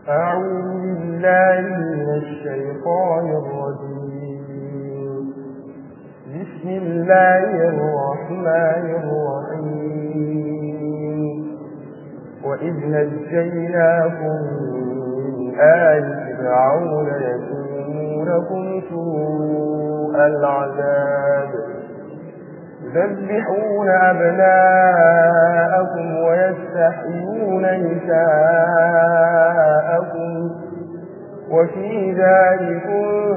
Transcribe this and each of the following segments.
أعوذ بالله من الشيطان الرجيم بسم الله الرحمن الرحيم وإذ نجيناكم من آل فرعون يسومونكم سوء العذاب يذبحون أبناءكم ويستحيون نساءكم وفي ذلك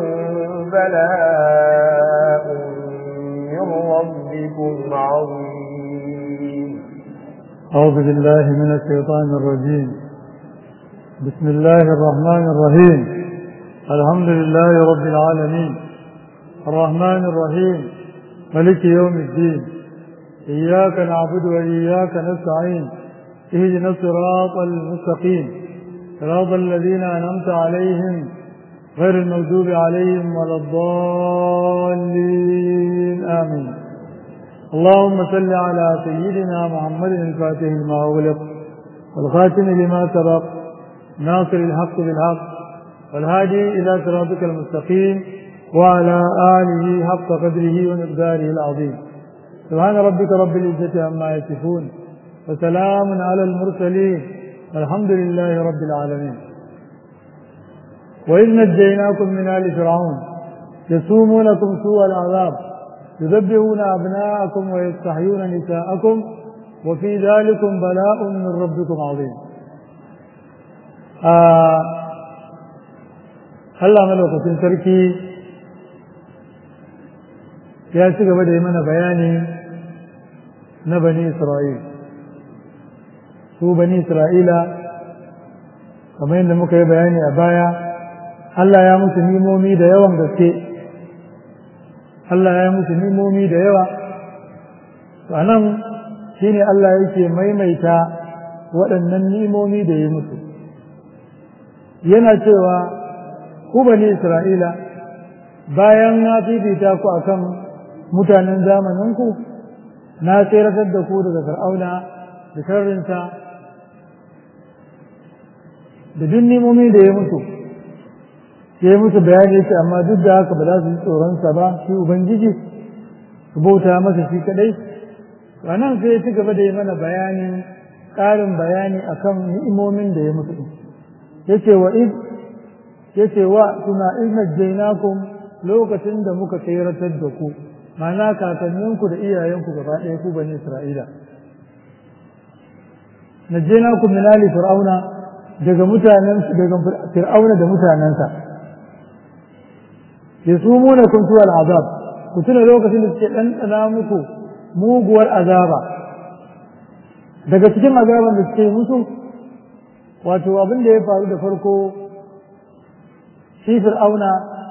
بلاء من ربكم عظيم أعوذ بالله من الشيطان الرجيم بسم الله الرحمن الرحيم الحمد لله رب العالمين الرحمن الرحيم ملك يوم الدين إياك نعبد وإياك نستعين اهدنا الصراط المستقيم صراط الذين أنعمت عليهم غير المغضوب عليهم ولا الضالين آمين اللهم صل على سيدنا محمد الفاتح لما أغلق والخاتم لما سبق ناصر الحق بالحق والهادي إلى صراطك المستقيم وعلى آله حق قدره ومقداره العظيم سبحان ربك رب العزة عما يصفون وسلام على المرسلين الحمد لله رب العالمين وإذ نجيناكم من آل فرعون يسومونكم سوء العذاب يذبحون أبناءكم ويستحيون نساءكم وفي ذلكم بلاء من ربكم عظيم آه الله ملوكة تركي ya ci gaba da yi mana bayani na bani Isra'il. Su bani Isra'ila, kamar yadda muka yi bayani a baya, Allah ya musu nimomi da yawan gaske, Allah ya musu nimomi da yawa, a nan shi ne Allah yake maimaita waɗannan nimomi da ya musu. Yana cewa, ku bani Isra'ila, bayan na fifita ku akan mutanen zamaninku na tseratar da ku daga fir'auna da sharrinsa da duk nimomi da ya mutu ya yi musu bayani yake amma duk da haka ba za su yi tsoronsa ba shi ubangiji su bauta masa shi kadai a nan sai ya ci gaba da yi mana bayanin ƙarin bayani akan ni'imomin da ya mutu yace wa iz yace wa tuna iz najjaynakum lokacin da muka tseratar da ku mana kakanninku da iyayenku gaba ɗaya ku bani Isra'ila. Najjena ku min ali fir'auna daga mutanen daga fir'auna da mutanensa. Yasumuna kun tuwa al'azab ku tuna lokacin da suke ɗanɗana muku muguwar azaba. Daga cikin azaban da suke musu wato abin da ya faru da farko shi fir'auna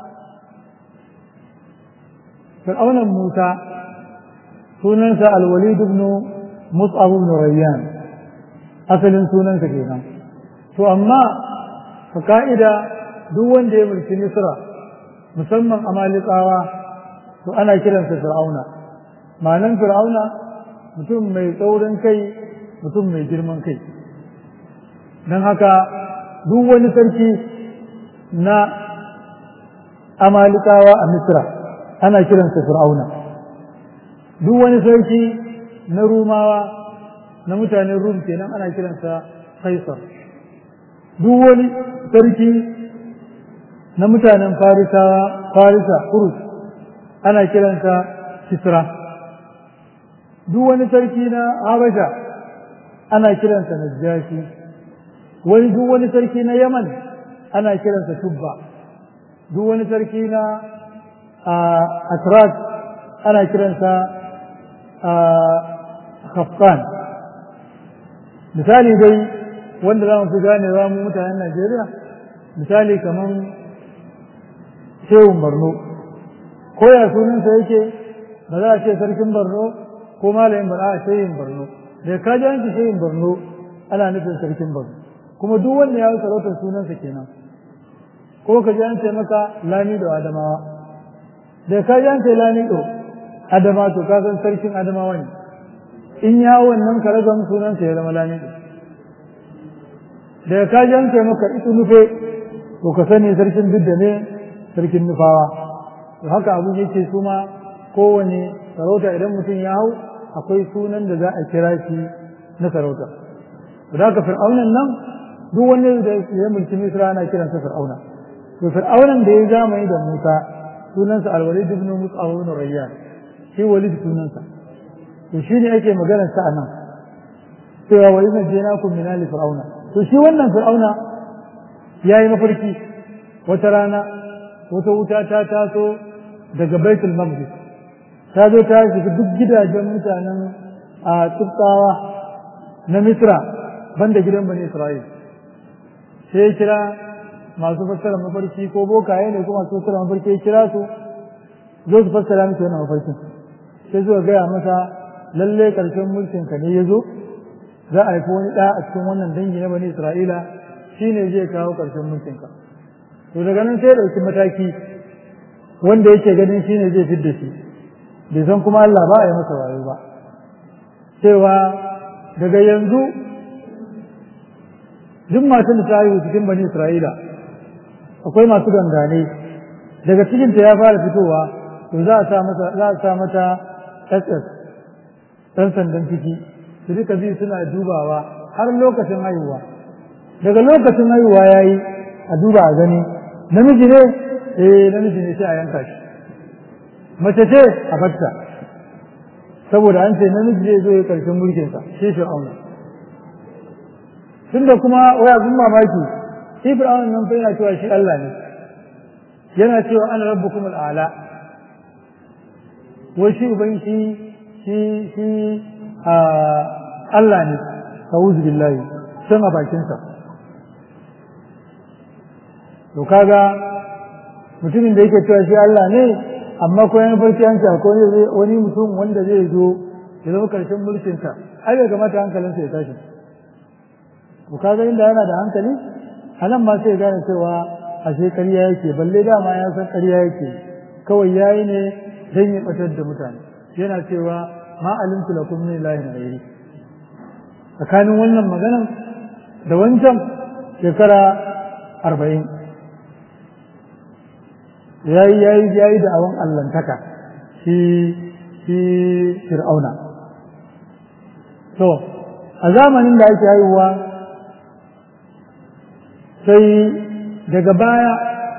fir'aunan Musa sunansa alwalid ibn Mus'ab ibn Rayyan asalin sunansa kenan to amma ka ka'ida duk wanda ya mulki Misra musamman Amalikawa to ana kiransa fir'auna ma'anan fir'auna mutum mai tsaurin kai mutum mai girman kai don haka duk wani sarki na Amalikawa a Misra ana kiransa fir'auna duk wani sarki na rumawa na mutanen rum kenan ana kiransa kaisar duk wani sarki na mutanen farisawa farisa kurus ana kiransa kisra duk wani sarki na habasha ana kiransa najashi wani duk wani sarki na yaman ana kiransa tubba duk wani sarki na atrat ana kiransa khafkan misali dai wanda za mu fi ganewa mu mutanen najeriya misali kamar shehun borno ko ya sunansa yake ba za a ce sarkin borno ko malamin ba a shehin borno da ka ji an ce shehin borno ana nufin sarkin borno kuma duk wanda ya sarautar sunansa kenan ko ka ji an ce maka lamido adamawa da ka ji an ce lamido adama to ka san sarkin adamawa ne in ya wannan karagan sunansa ya zama lamido daga ka janke maka itu nufe to ka sani sarkin duk da ne sarkin nufawa to haka abun yake su ma kowane sarauta idan mutum ya hau akwai sunan da za a kira shi na sarauta to da ka fir'aunan nan duk wanda da ya mulki misra ana kiransa fir'auna to fir'aunan da ya zamani da musa sunansa alwalid ibn mus'ab ibn rayyan shi walid sunansa to shi ne ake maganar sa anan cewa wa idza jinakum min ali fir'auna to shi wannan fir'auna yayi mafarki wata rana wata wuta ta taso daga baitul maqdis ta zo ta shiga duk gidajen mutanen a tsubtawa na misra banda gidan bani isra'il sai ya kira masu fassara mafarki ko bokaye ne ko masu fassara mafarki ya kira su zo su fassara miki wannan mafarkin sai zuwa gaya masa lalle karshen mulkin ka ne ya zo za a haifi wani ɗa a cikin wannan dangi na bani isra'ila shine zai kawo karshen mulkin ka to daga nan sai ɗauki mataki wanda yake ganin shine zai fidda shi bai san kuma Allah ba a yi masa wayo ba cewa daga yanzu duk matan da ta haihu cikin bani isra'ila akwai masu gangane daga cikinta ya fara fitowa to za a sa mata za a sa mata SS dan sandan ciki su duka biyu suna dubawa har lokacin haihuwa daga lokacin haihuwa yayi a duba a gani namiji ne eh namiji ne sai a yanka shi mace ce a batta saboda an ce namiji zai zo ya karshen mulkinsa shi fir'auna tunda kuma waya kun mamaki shi fir'auna nan fa yana cewa shi Allah ne yana cewa ana rabbukum al'ala wai shi uban shi shi shi Allah ne a'udhu billahi san a bakinsa to kaga mutumin da yake cewa shi Allah ne amma ko yana farki an ce akwai wani mutum wanda zai zo ya zama karshen mulkinsa ai bai kamata hankalinsa ya tashi to kaga inda yana da hankali anan ma sai gane cewa ashe ƙarya yake balle dama ya san ƙarya yake kawai yayi ne dan ya batar da mutane yana cewa ma alimtu lakum min ilahin ghairi tsakanin wannan maganan da wancan shekara arba'in yayi yayi yayi da awan allantaka shi shi fir'auna to a zamanin da ake haihuwa sai daga baya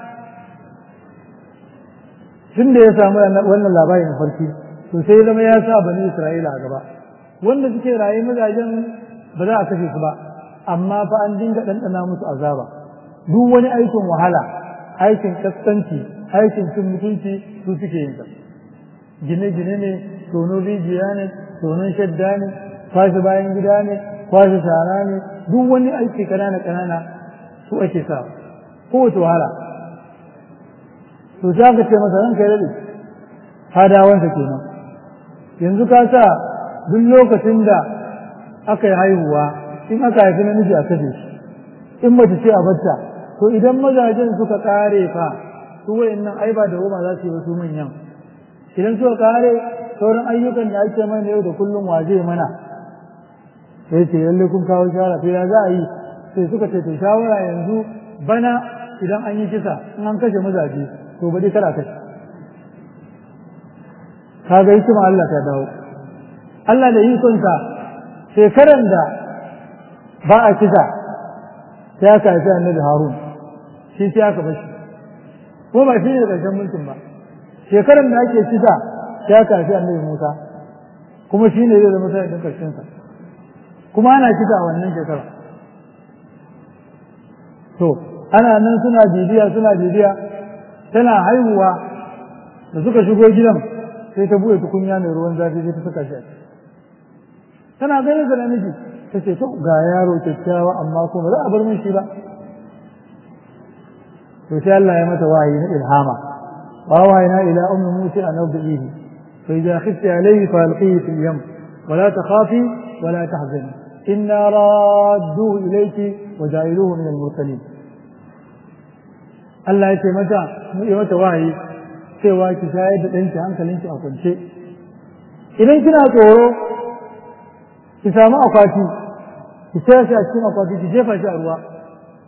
tun da ya samu wannan labarin farki to sai zama ya sa bani isra'ila a gaba wanda suke raye mazajen ba za a kashe su ba amma fa an dinga ɗanɗana musu azaba duk wani aikin wahala aikin kaskanci aikin cin mutunci su suke yin gine-gine ne tono rijiya ne tonon shadda ne kwashe bayan gida ne kwashe shara ne duk wani aiki kanana-kanana su ake sa kowace wahala to za ka ce masa ranka ya daɗe fadawansa kenan yanzu ka sa duk lokacin da aka yi haihuwa in aka haifi namiji a kashe shi in mace ce a bacca to idan mazajen suka kare fa su wayannan ai ba da goma za su yi wasu manyan idan suka kare sauran ayyukan da ake mana yau da kullum wa zai mana sai ce lalle kun kawo shawara to ya za a yi sai suka ce to shawara yanzu bana idan an yi kisa in an kashe mazaje to ba dai kada kashe kaga hikima Allah ta dawo Allah da ikonsa shekaran da ba a kisa sai aka haifi annabi Harun shi sai aka bashi ko ba shi ne da ƙarshen mulkin ba shekaran da ake kisa sai aka haifi annabi Musa kuma shi ne zai zama sai da ƙarshen sa kuma ana kisa a wannan shekara to ana nan suna bibiya suna bibiya tana haihuwa da suka shigo gidan sai ta buɗe tukunya mai ruwan zafi sai ta saka shi a tana ganin da namiji ta ce to ga yaro kyakkyawa amma kuma za a bar min shi ba to sai Allah ya mata wahayi na ilhama wa wahayna ila ummi musa an ardihi fa idza khifti alayhi fa alqihi fil yam wa la takhafi wa la tahzani inna radduhu ilayki wa ja'iluhu min al-mursalin Allah ya ce mata mu yi mata wahayi cewa ki shayar da ɗanki hankalinki a kwance idan kina tsoro ki samu akwati ki sayar shi a cikin akwati ki jefa shi a ruwa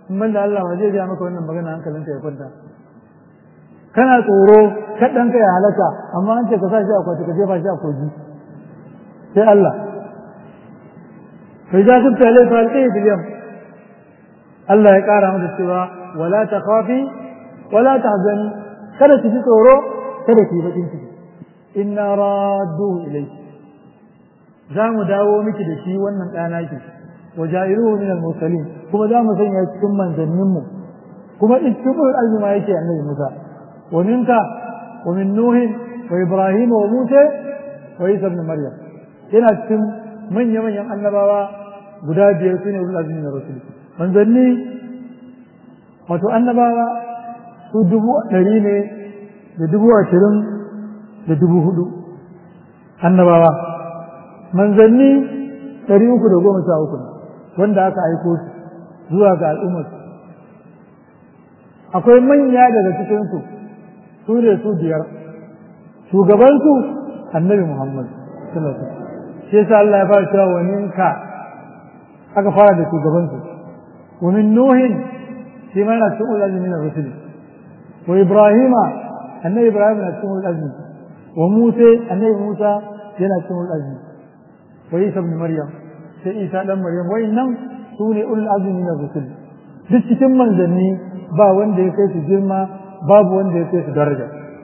in ban da Allah ba zai gaya maka wannan magana hankalinka ya kwanta kana tsoro kaɗan ka ya halaka amma an ce ka sa shi a kwaci ka jefa shi a kogi sai Allah sai za su tale fa alƙi biliyam Allah ya ƙara mata cewa wala ta khafi wala ta hazani kada ki ji tsoro kada ki bakin ciki inna radduhu ilayki za mu dawo miki da shi wannan ɗana ki wa ja'iruhu min al-mursalin kuma za mu sanya cikin manzannin mu kuma cikin azuma yake annabi Musa wa minka wa min Nuh wa Ibrahim wa Musa wa Isa ibn Maryam yana cikin manya manyan annabawa guda biyar su ne ulul azmi na rasul manzanni wato annabawa su dubu ɗari ne da dubu ashirin da dubu hudu annabawa manzanni ɗari uku da goma sha uku wanda aka aiko su zuwa ga al'ummar akwai manya daga cikinsu su ne su biyar shugabansu annabi muhammad sallallahu alaihi wasallam shi yasa Allah ya fara cewa wa minka aka fara da shugabansu wa min nuhin shi ma yana cikin ulazmi na rusuli wa ibrahima annabi ibrahim na cikin ulazmi wa musa annabi musa yana cikin ulazmi wa isa ibn maryam sai isa dan maryam wayannan su ne ulul azmi na rusul duk cikin manzanni ba wanda ya kai su girma babu wanda ya kai su daraja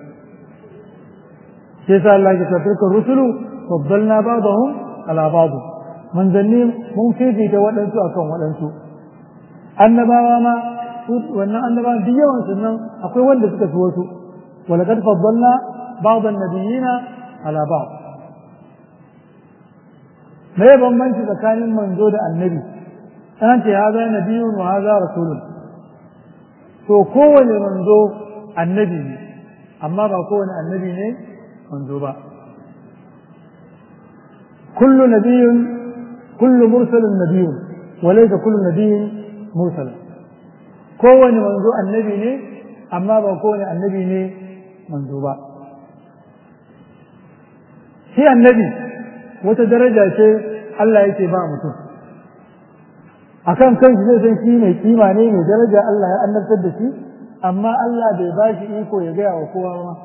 sai sa Allah ya tabbata rusulu faddalna ba'dahum ala ba'd manzanni mun fifita waɗansu akan waɗansu annabawa ma wannan annabawa duk yawan su nan akwai wanda suka fi wasu walaqad faddalna ba'd an-nabiyina ala ba'd me bambanci tsakanin manzo da annabi an ce haza nabiyun wa haza rasulun to kowane manzo annabi ne amma ba kowane annabi ne manzo ba kullu nabiyyun kullu mursalun nabiyyun wa laysa kullu nabiyyin mursal kowane manzo annabi ne amma ba kowane annabi ne manzo ba shi annabi wata daraja ce Allah yake ba mutum akan kanshi zai san shi mai kima ne mai daraja Allah ya annabtar da shi amma Allah bai ba shi iko ya gaya wa kowa ma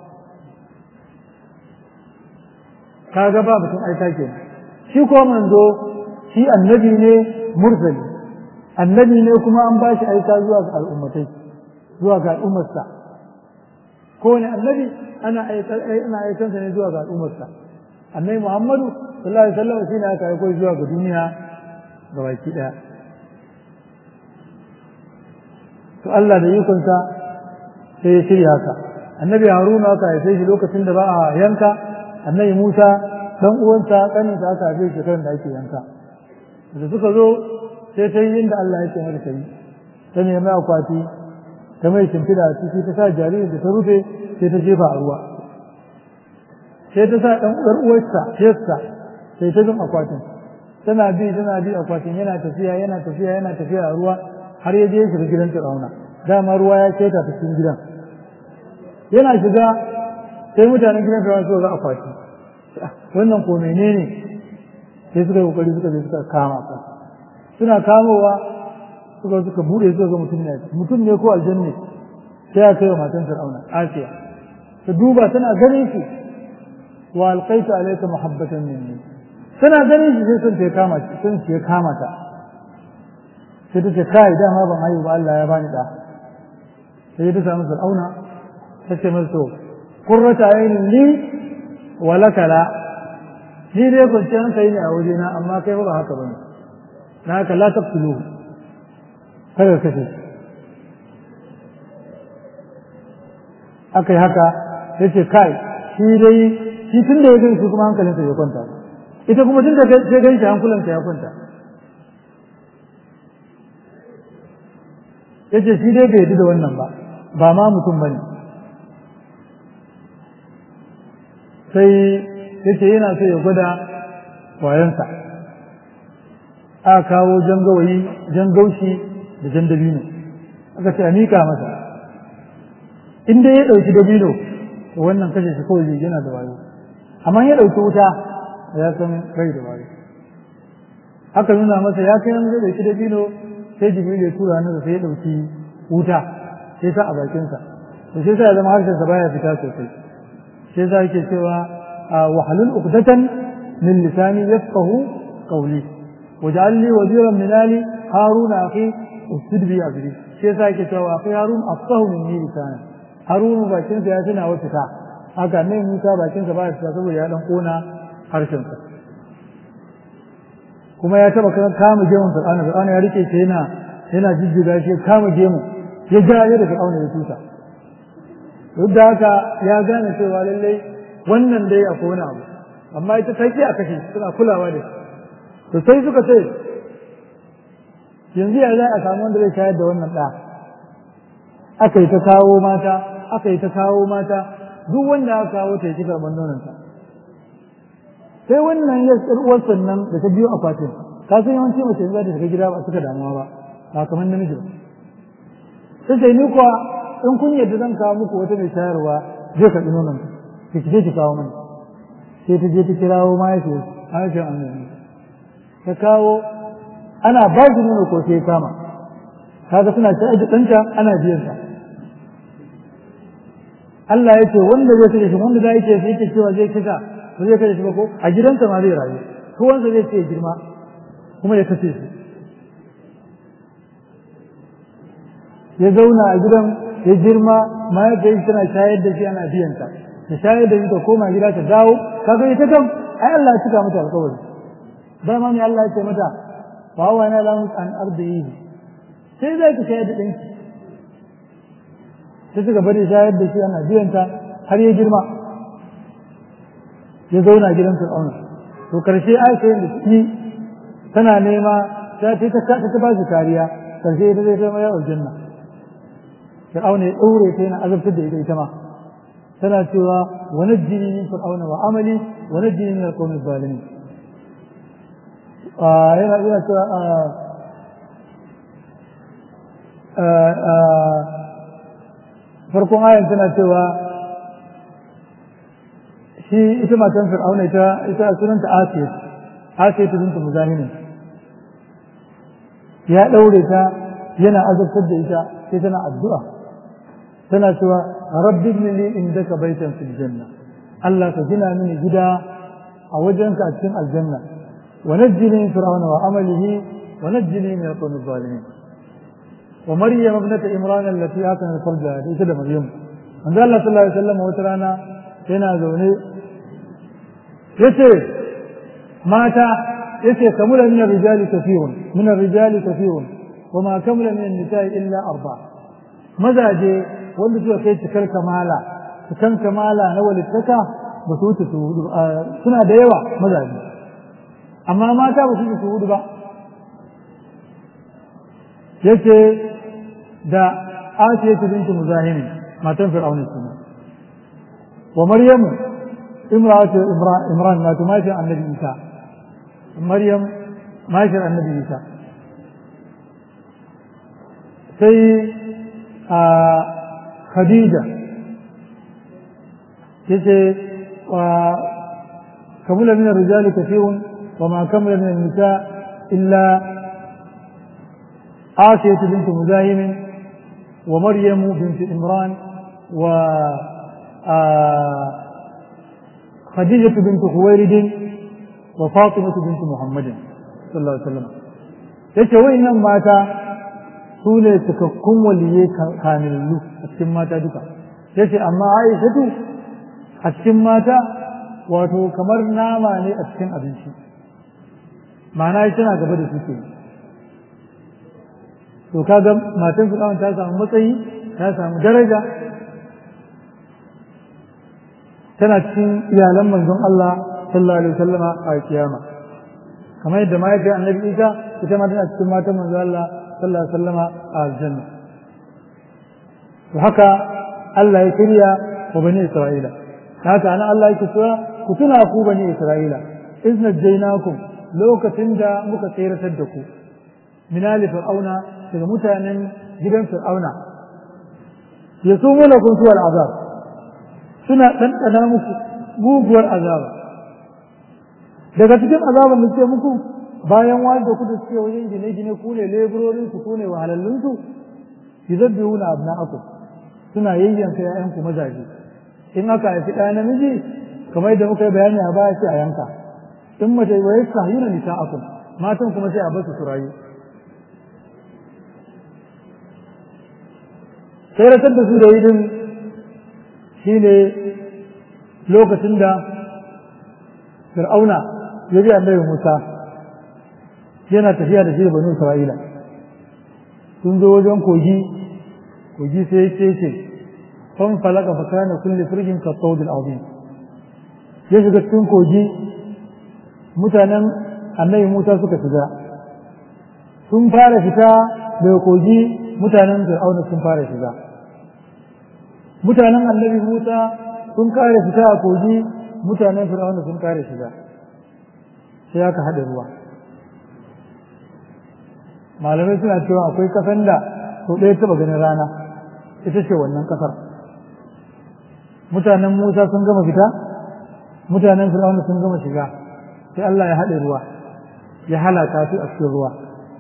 kaga ba mutum aika ke shi ko manzo shi annabi ne mursali annabi ne kuma an ba shi aika zuwa ga al'ummatai zuwa ga al'ummarsa ko ne annabi ana ana aikansa ne zuwa ga al'ummarsa annabi Muhammadu sallallahu alaihi wasallam shine aka aiko zuwa ga duniya ga baki daya to Allah da ikonsa sai ya shirya haka annabi Haruna aka haife shi lokacin da ba a yanka annabi Musa dan uwansa kaninsa aka haife shi kan da ake yanka da suka zo sai ta yi inda Allah ya ce mata ta yi ta nemi akwati ta mai shimfiɗa a ciki ta sa jaririn da ta rufe sai ta jefa a ruwa sai ta sa ɗan uwar uwarsa yassa sai ta bin akwatin tana bi tana bi akwatin yana tafiya yana tafiya yana tafiya a ruwa har ya je shiga gidan Fir'auna dama ruwa ya keta ta cikin gidan yana shiga sai mutanen gidan Fir'auna suka ga akwati wannan ko menene sai suka yi kokari suka je suka kama ka suna kamowa suka suka bude suka ga mutum ne mutum ne ko aljanne sai ya kai wa matan Fir'auna Asiya ta duba tana ganin shi wa alqaitu alayka mahabbatan minni tana ganin shi sai sun ta kama shi sun ce kama ta sai ta ce kai dama ban haihu ba Allah ya bani da sai ta samu Fir'auna ta ce masa to qurrata aynin li wa laka la ni dai kwanciyar hankali ne a wajena amma kai ba haka bane na haka la taqtulu kada kashe aka yi haka ya ce kai shi dai shi tun da ya gan shi kuma hankalinsa ya kwanta ita kuma tun da ya gan shi hankulansa ya kwanta ya ce shi dai bai yadda da wannan ba ba ma mutum ba ne sai ya ce yana so ya gwada wayansa aka kawo jan gawayi jan gaushi da jan dabino aka ce a miƙa masa in dai ya ɗauki dabino to wannan kashe shi kawai yana da wayo amma ya ɗauki wuta ya san bai da wayo aka nuna masa ya kai zai ɗauki dabino sai jibril ya tura hannunsa sai ya ɗauki wuta sai sa a bakinsa to sai sa ya zama harshensa baya fita sosai sai sa yake cewa wahalul uqdatan min lisani yafqahu qawli waj'al li waziran min ali haruna akhi ustud bi azri sai sa yake cewa akhi harun afqahu minni lisana harunu bakinsa ya tana wa fita haka nan musa bakinsa baya fita saboda ya dan kona harshensa kuma ya taba kama gemun fir'auna fir'auna ya rike shi yana yana jijjiga shi kama gemu ya ja ya da fir'auna ya tusa duk da haka ya gane cewa lallai wannan dai akwai wani abu amma ita ta ki a kashe suna kulawa da shi to sai suka ce yanzu ya za a samu wanda zai shayar da wannan ɗa aka yi ta kawo mata aka yi ta kawo mata duk wanda aka kawo ta yi ci karɓar nononta sai wannan ya uwar sannan da ta biyo akwatin ka san yawanci mace za ta shiga gida ba suka damuwa ba ba kamar namiji ba sai sai ni kuwa in kun yadda zan kawo muku wata mai shayarwa zai karɓi nonon ki ki ki kawo mani sai ta je ta kirawo mahaifiyar mahaifiyar annabi ta kawo ana ba shi nono ko sai kama kaga suna shayar da ɗanta ana biyan ta Allah ya ce wanda zai kashe shi wanda za yake sai yake cewa zai kisa ba zai kashe shi ba ko a gidansa ma zai rayu kowansa zai ce girma kuma ya kashe shi ya zauna a gidan ya girma mahaifiyar tana shayar da shi ana biyan ta ta shayar da shi ta koma gida ta dawo kaga ita kam ai Allah ya cika mata alƙawari dama ne Allah ya ce mata wa wa na lamu an ardihi sai zai ka shayar da ɗanki sai suka bari shayar da shi ana biyan ta har ya girma ya zauna gidan fir'auna to karshe aisha da shi tana nema ta ce ta ta ba shi kariya karshe ita zai kai mai aljanna fir'auna ya daure ta yana azabtar da ita ita ma tana cewa wa najjini min fir'auna wa amali wa najjini min alqawmi zalimin yana yana cewa farkon ayan tana cewa shi ita matan fir'auna ita ita sunanta asiya asiya ta binta muzahimi ya daure ta yana azabtar da ita sai tana addu'a tana cewa rabbi ibn li indaka baitan fil janna Allah ka gina mini gida a wajenka a cikin aljanna wa najjini min fir'auna wa amalihi wa najjini min alqawmi zalimin wa maryam ibnata imran allati atanat farjaha ita da maryam manzo Allah sallallahu alaihi wasallam wata rana yana zaune yace mata yace kamula min ar-rijali kathirun min ar-rijali kathirun wama kamula min an-nisa'i illa arba mazaje wanda suka kai cikar kamala cikan kamala na walittaka ba su wuce su hudu suna da yawa mazaje amma mata ba su wuce su hudu ba yace da Asiya bintu Muzahimi matan Fir'auna kenan wa Maryamu امرأة إمران ما تماشي عن النبي عيسى مريم ماشي عن النبي عيسى سي آه خديجة يسي كمل من الرجال كثير وما كمل من النساء إلا آسية بنت مزاحم ومريم بنت إمران و آه خديجة بنت خويلد وفاطمة بنت محمد صلى الله عليه وسلم yace wayannan mata su ne cikakkun waliyai kamilallu a cikin mata duka yace amma Aishatu a cikin mata wato kamar nama ne a cikin abinci ma'ana ita tana gaba da su ke to kaga matan fir'aun ta samu matsayi ta samu daraja tana cikin iyalan manzon Allah sallallahu alaihi wasallama a kiyama kamar yadda mahaifiyar annabi Isa ita ma tana cikin matan manzon Allah sallallahu alaihi wasallama a aljanna to haka Allah ya kirya wa bani Isra'ila haka ana Allah yake cewa ku tuna ku bani Isra'ila izna jainakum lokacin da muka tseratar da ku min ali fir'auna daga mutanen gidan fir'auna yasumuna kun suwal azab suna ɗanɗana muku muguwar azaba daga cikin azaban da ce muku bayan wanda ku da suke wajen gine-gine ku ne leburorin su ku ne wahalallun su yuzabbihuna abna'akum suna yayyanka ƴaƴanku mazaje in aka haifi ɗaya namiji kamar da muka yi bayani a baya sai a yanka in mace wa yastahyuna nisa'akum matan kuma sai a basu su rayu sai rasar da su da yi din shine lokacin da fir'auna ya ji annabi Musa yana tafiya da shi da banu Isra'ila sun zo wajen kogi kogi sai ya ce fan falaka fa kana kulli firjin ka tawdil azim ya shiga cikin kogi mutanen annabi Musa suka shiga sun fara fita daga kogi mutanen fir'auna sun fara shiga mutanen annabi Musa sun kare fita a kogi mutanen fir'auna sun kare shiga sai aka haɗa ruwa malamai suna cewa akwai kasan da sau ɗaya taɓa ganin rana ita ce wannan ƙasar mutanen musa sun gama fita mutanen fir'auna sun gama shiga sai allah ya haɗe ruwa ya halaka su a cikin ruwa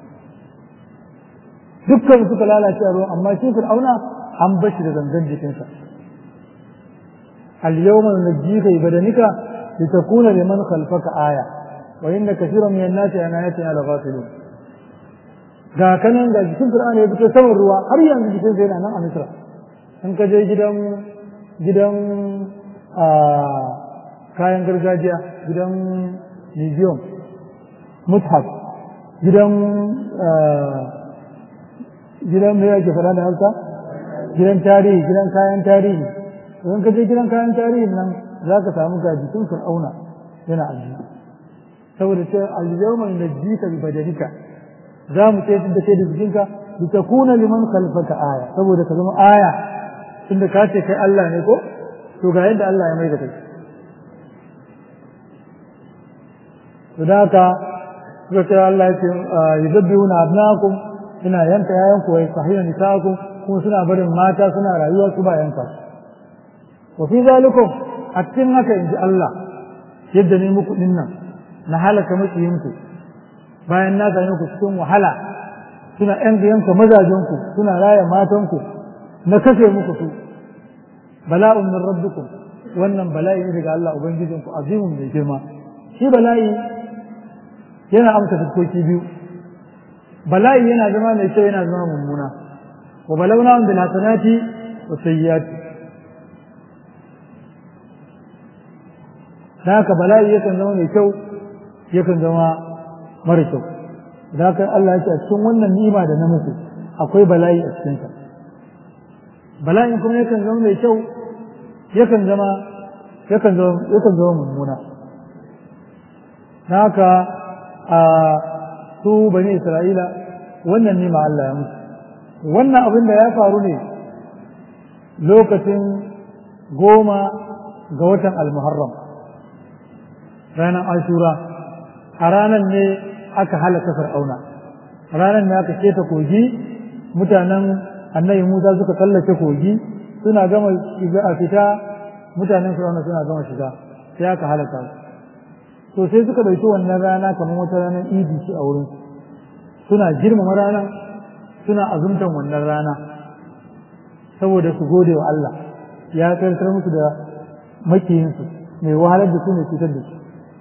dukkan suka lalace a ruwa amma shi fir'auna an bashi da zangan jikinsa اليوم ننجيك ببدنك لتكون لمن خلفك آية وإن كثيرا من الناس عن آياتنا لغافلون ga kanan ga jikin Qur'ani ya fito saman ruwa har yanzu jikin sa yana nan a Misra in ka je gidan gidan a kayan gargajiya gidan museum mushaf gidan gidan me yake fara da Hausa gidan tarihi gidan kayan tarihi in ka je gidan kayan tarihin nan za ka samu ga jikin fir'auna yana ajiye saboda ce al-yawma najjika bi badanika za mu ce da kai da jikinka li takuna liman khalfaka aya saboda ka zama aya inda ka ce kai Allah ne ko to ga yadda Allah ya mai da kai to da haka suka ce Allah ya ce yuzabbihuna abnaakum suna yanka yayanku wa yastahiyuna nisaakum kuma suna barin mata suna rayuwa su ba yanka su وفي ذلكم أتن haka inji Allah yadda ne muku dinnan na halaka makiyinku bayan na gane ku cikin wahala suna ƴan yanka mazajenku suna raya matanku na kashe muku su bala'un min rabbikum wannan bala'i ne daga Allah ubangijinku azimun mai girma shi bala'i yana amsa fuskoki biyu bala'i yana zama mai kyau yana zama mummuna wa balawna bil hasanati wa sayyiati da haka bala'i yakan zama mai kyau yakan zama mara kyau da haka Allah ya ce a cikin wannan ni'ima da na muku akwai bala'i a cikinsa bala'in kuma yakan zama mai kyau yakan zama yakan zama yakan zama mummuna da haka a su bani Isra'ila wannan ni'ima Allah ya musu wannan abin da ya faru ne lokacin goma ga watan al-muharram ranar ashura a ranar ne aka halaka fir'auna ranar ne aka keta kogi mutanen annabi musa suka tsallake kogi suna gama shiga a fita mutanen fir'auna suna gama shiga sai aka halaka su to sai suka ɗauki wannan rana kamar wata ranar idi ce a wurin suna girmama ranar suna azumtan wannan rana saboda su gode wa Allah ya tsarkar musu da makiyinsu mai wahalar da su mai cutar da su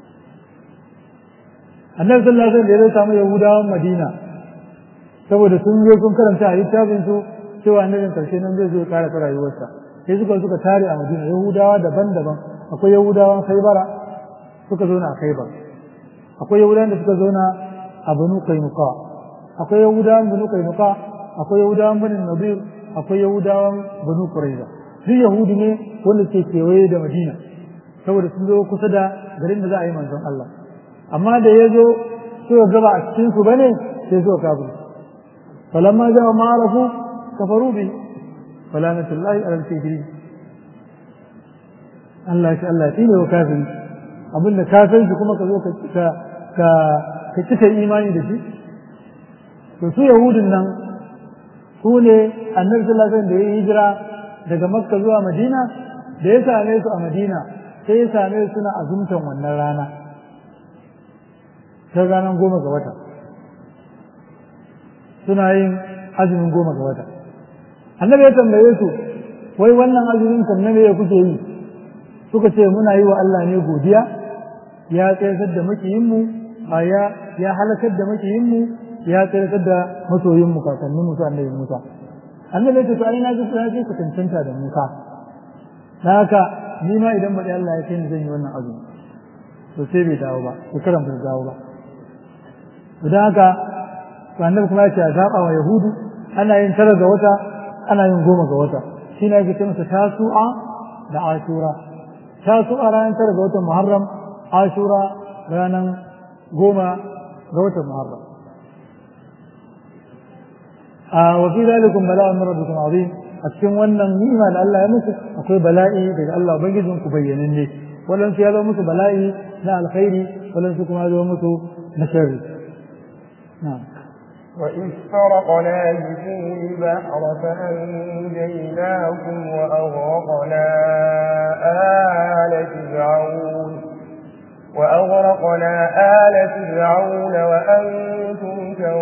annabi sallallahu alaihi wasallam ya samu yahudawan madina saboda sun zo sun karanta a littafin su cewa annabin karshe nan zai zo ya kara rayuwarsa sai suka suka tare a madina yahudawa daban-daban akwai yahudawan khaibara suka zo a khaibar akwai yahudawan da suka zo a banu kainuka akwai yahudawan banu kainuka akwai yahudawan banu nadir akwai yahudawan banu quraiza duk yahudi ne wanda ke kewaye da madina saboda sun zo kusa da garin da za a yi manzon Allah amma da ya zo suka gaba a cikin su bane sai suka kafir falamma ja'a ma'arafu kafaru bi falanatullahi alal kafirin Allah shi Allah shi ne wa kafiri abinda kafin shi kuma ka zo ka ka ka ka cika imani da shi to su yahudin nan su ne annabi sallallahu alaihi wasallam da ya hijira daga makka zuwa madina da ya same su a madina sai ya same su suna azumtan wannan rana ta ranar goma ga wata suna yin azumin goma ga wata annabi ya tambaye su wai wannan azumin kan na me kuke yi suka ce muna yi wa Allah ne godiya ya tsayar da makiyinmu a ya ya halakar da makiyinmu ya tsayar da masoyinmu kakannin musu annabi Musa annabi ya ce to ai na ji ya ce ku cancanta da Musa na haka ni ma idan baɗi Allah ya kai ni zan yi wannan azumi to sai bai dawo ba shekaran bai dawo ba don haka to annabi kuma ya ce a zaɓa wa yahudu ana yin tara ga wata ana yin goma ga wata shi ne ake ce masa tasu'a da ashura tasu'a ranar tara ga watan muharram ashura ranar goma ga watan muharram a wafi zalikun bala'un min rabbikum azim a cikin wannan ni'ima da Allah ya muku akwai bala'i daga Allah ubangijin ku bayyananne waɗansu ya zama musu bala'i na alkhairi waɗansu kuma ya zama musu na sharri na'am وإذ فرقنا بكم البحر فأنجيناكم وأغرقنا آل فرعون وأغرقنا آل فرعون وأنتم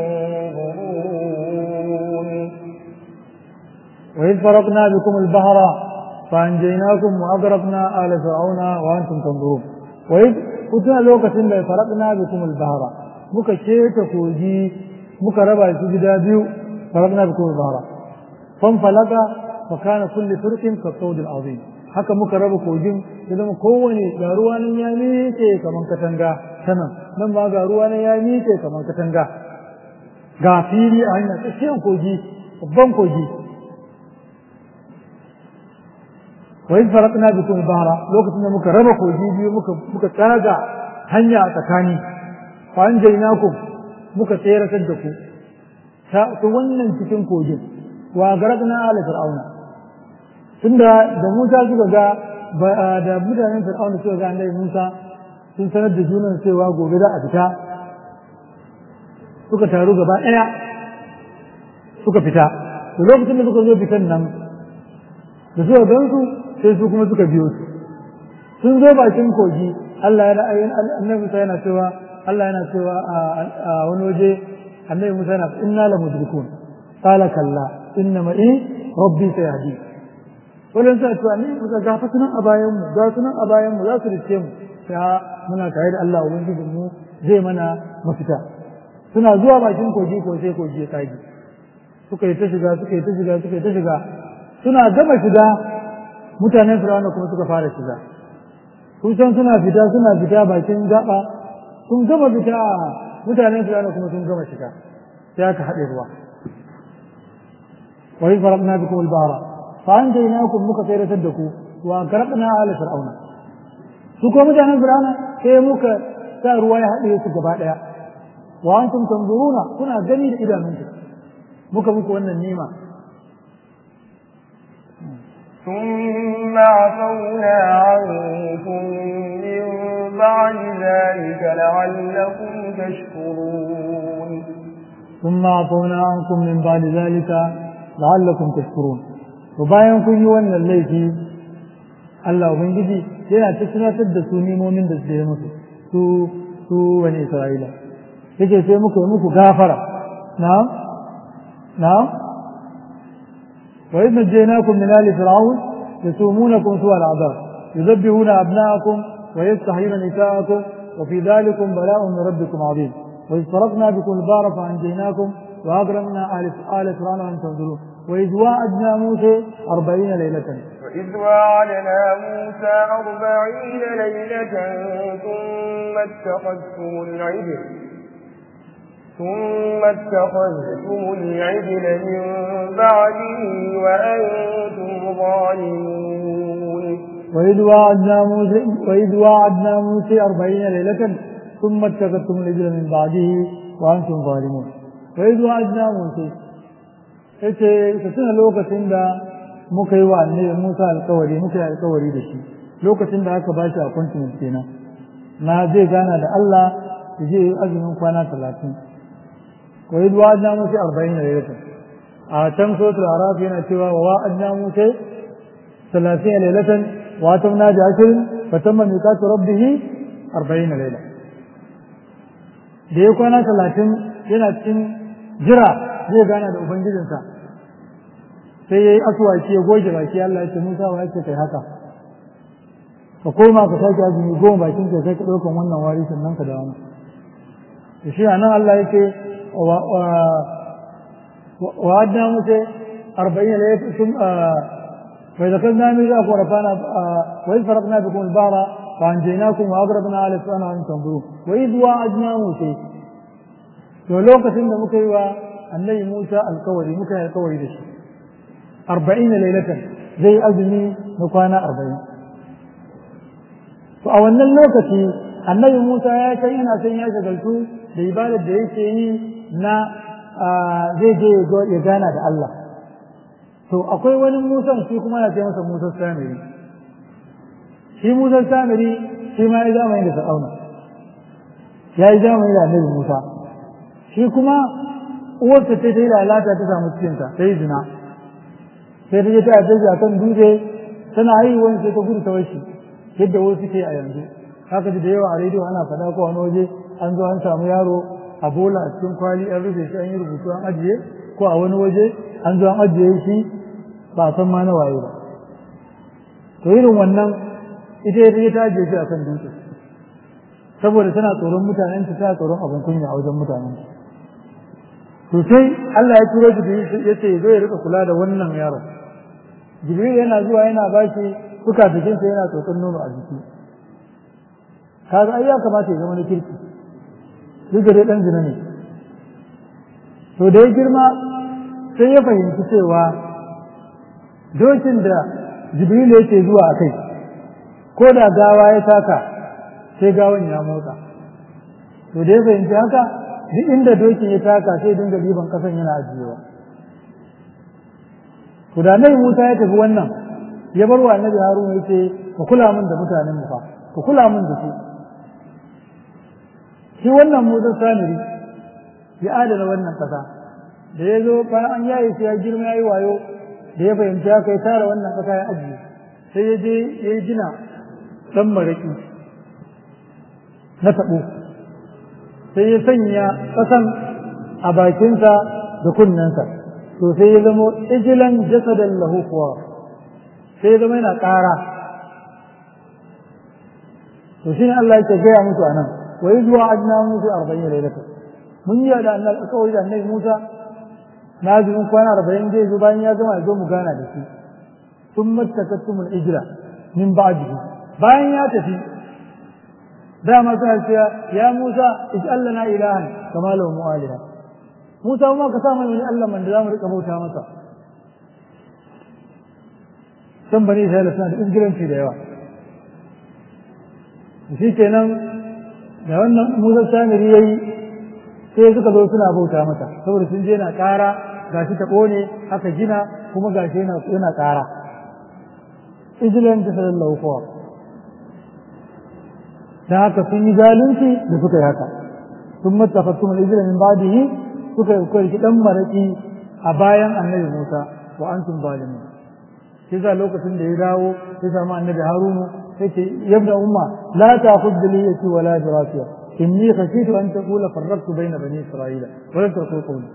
تنظرون وإذ فرقنا بكم البحر فأنجيناكم وأغرقنا آل فرعون وأنتم تنظرون وإذ كنا لوكة فرقنا بكم البحر مكشيت كوجي muka raba shi gida biyu farabna bi kuma bahara fan falaka fa kana kulli firqin ka sawd azim haka muka raba kogin ya zama kowane ga ruwa nan ya miƙe kaman katanga sanan nan ma ga ruwa nan ya miƙe kaman katanga ga fili a hanyar tsakiyar kogi babban kogi wa in faraqna bikum bahra lokacin da muka raba kogi biyu muka muka tsaga hanya a tsakani fa anjaynakum muka tseratar da ku ta wannan cikin kogin wa garagna ala fir'auna tunda da Musa suka ga da mutanen fir'auna suka ga annabi Musa sun sanar da junan cewa gobe za a fita suka taru gaba ɗaya suka fita da lokacin da suka zo fitan nan da suka gansu sai su kuma suka biyo su sun zo bakin kogi Allah ya ra'ayin annabi Musa yana cewa Allah yana cewa a wani waje annabi Musa yana inna la mudrikun qala kalla inna ma in rabbi sayahdi wannan sai to annabi Musa ga fa sunan a bayan mu ga sunan a bayan mu za su rice mu sai muna tare da Allah ubangijin mu zai mana mafita suna zuwa bakin kogi ko sai kogi ya tsage suka yi ta shiga suka yi ta shiga suka yi ta shiga suna gama shiga mutanen Fir'auna kuma suka fara shiga kusan suna fita suna fita bakin gaba sun gama fita mutanen Fir'auna kuma sun gama shiga sai aka haɗe ruwa wa in farabna bikum al-bahra fa anjaynakum muka tsayratar da ku wa garabna ala fir'auna su ko mutanen Fir'auna sai muka sa ruwa ya haɗe su gaba ɗaya wa antum tanzuruna kuna gani da idanunku muka muku wannan nima ثم عفونا عنكم من بعد ذلك لعلكم تشكرون ثم عفونا عنكم من بعد ذلك لعلكم تشكرون وباyan kun yi wannan laifi Allah ubangiji yana ta tunatar da su nemomin da su yi musu su su bani Isra'ila yake sai muka yi muku gafara na'am na'am وإذ نجيناكم من آل فرعون يسومونكم سوء العذاب يذبحون أبناءكم ويستحيون نساءكم وفي ذلكم بلاء من ربكم عظيم وإذ فرقنا بكم البار فأنجيناكم وأكرمنا آل آل فرعون أن تنظرون وإذ واعدنا موسى أربعين ليلة وإذ واعدنا موسى أربعين ليلة ثم اتخذتم العجل ثم اتخذتم العجل من بعده وأنتم ظالمون وإذ واعدنا موسى وإذ واعدنا موسى أربعين ليلة ثم اتخذتم العجل من بعده وأنتم ظالمون وإذ واعدنا موسى yace ka tuna lokacin da muka yi wa annabi Musa alƙawari muka yi alƙawari da shi lokacin da aka bashi appointment kenan na zai gana da Allah ya je azumin kwana talatin wa yi wa'adna musa arba'in da lailatan a can sotul araf yana cewa wa wa'adna musa talatin lailatan wa atamna bi ashrin fa tamma miqatu rabbih arba'in laila da ya kwana talatin yana cikin jira zai gana da ubangijinsa sai ya yi asuwaki ya goge baki Allah ya ce Musa wa ya ce kai haka ka koma ka sake azumi goma bakin ka kai ka ɗaukan wannan wari sannan ka dawo to shi anan Allah ya ce wa adna musa arba'in laylat sun fa idza kunna min za ku rafana wa idza faraqna bikum al-bahra fa anjaynakum wa agrabna ala sana an tanzuru wa idza wa'adna musa to lokacin da muka yi wa annabi Musa alkawari muka yi alkawari da shi arba'in laylatan zai azumi na kwana arba'in to a wannan lokaci annabi Musa ya kai yana son ya shagaltu da ibadar da yake yi na zai je ya gana da Allah to akwai wani Musa shi kuma na ce masa Musa Samiri shi Musa Samiri shi ma ya zamani da Fir'auna ya yi zamani da annabi Musa shi kuma uwarsa ta ta yi lalata ta samu cikinta ta yi zina sai ta je ta yi a kan dutse tana haihuwan sai ta gudu ta washi yadda wasu ke a yanzu haka da yawa a rediyo ana faɗa ko wani waje an zo an samu yaro a bola a cikin kwali an rufe shi an yi rubutu an ajiye ko a wani waje an zo an ajiye shi ba a san ma na waye ba to irin wannan ita ya ta ajiye shi a kan dutse saboda tana tsoron mutanen ta tana tsoron abin kunya a wajen mutanen to sai Allah ya turo shi ya ce zo ya rika kula da wannan yaron Jibril yana zuwa yana bashi suka jikinsa yana tsotson nono a jiki kaga ai ya kamata ya zama na kirki duk da dai dan zina ne to da ya girma sai ya fahimci cewa dokin da jibril yake zuwa a kai ko da gawa ya taka sai gawan ya motsa to da ya fahimci haka duk inda dokin ya taka sai dinga liban kasan yana ajiyewa to da nai Musa ya tafi wannan ya bar wa annabi Haruna yace ku kula min da mutanen mu fa ku kula min da su shi wannan Musa Samiri ya adana wannan kasa da ya zo bayan an yaye shi ya girma yayi wayo da ya fahimci haka ya tara wannan kasa ya ajiye sai ya je ya gina dan maraki na tabo sai ya sanya kasan a bakinsa da kunnensa to sai ya zama ijilan jasadan lahu kuwa sai ya zama yana ƙara to shine Allah yake gaya musu anan wa yuzwa ajna musu 40 lailatan mun yi da annabi kawai da annabi Musa na ji mun kwana 40 zai zo bayan ya gama ya zo mu gana da shi sun mattakattumul ijra min ba'dihi bayan ya tafi dama suna cewa ya Musa ij'al lana ilahan kama lahu mu'aliha Musa ma ka sa mana wani Allah man da zamu rika bauta masa san bani Isra'ila suna da izgiranci da yawa shi kenan da wannan Musa Samiri yayi sai suka zo suna bauta mata saboda sun je na ƙara gashi ta ƙone aka gina kuma gashi yana yana ƙara ijilan ta sallallahu kowa dan haka sun yi zalunci da suka yi haka sun mattafattum al-ijla min ba'dihi suka yi kwarki dan maraki a bayan annabi Musa wa antum zalimun sai za lokacin da ya dawo sai samu annabi Harunu sai ce yabda umma la ta'khudh bi liyati wa la dirasiya inni khashitu an taqula farraqtu bayna bani isra'ila wa lam taqul qawli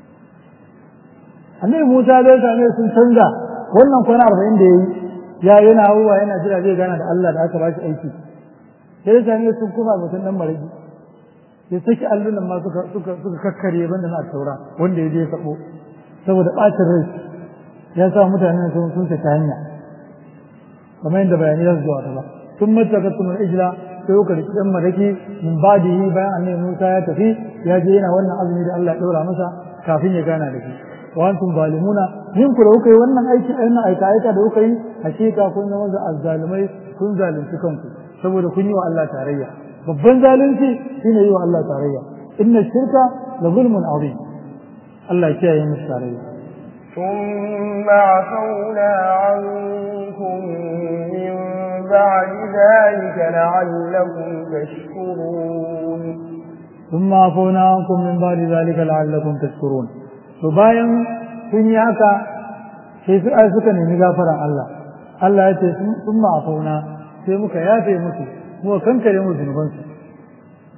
annabi Musa zai same sun canza wannan kwana 40 da yayi ya yana hawa yana jira zai gana da Allah da aka ba shi aiki sai same sun kuma mutum dan maraki ya saki allunan ma suka suka suka kakkare banda na taura wanda ya je sabo saboda bacin rai ya sa mutane sun sun ta hanya kamar yadda bayani za su zuwa ta ba sun mataka tun ijla sai kuka riki dan maraki min badihi bayan annabi Musa ya tafi ya je yana wannan azumi da Allah ya daura masa kafin ya gana da shi wa antum zalimuna yin ku da kuka yi wannan aiki wannan aika aika da kuka yi hakika kun zama da azzalumai kun zalunci kanku saboda kun yi wa Allah tarayya babban zalunci shine yi wa Allah tarayya inna shirka la zulmun azim Allah ya kiyaye mu tarayya ثم عفونا عنكم من بعد ذلك لعلكم تشكرون ثم عفونا عنكم من بعد ذلك لعلكم تشكرون فباين kun yi haka sai su ai suka nemi gafaran Allah Allah ya ce sun ma'afauna sai muka yafe musu muka kankare musu zunubansu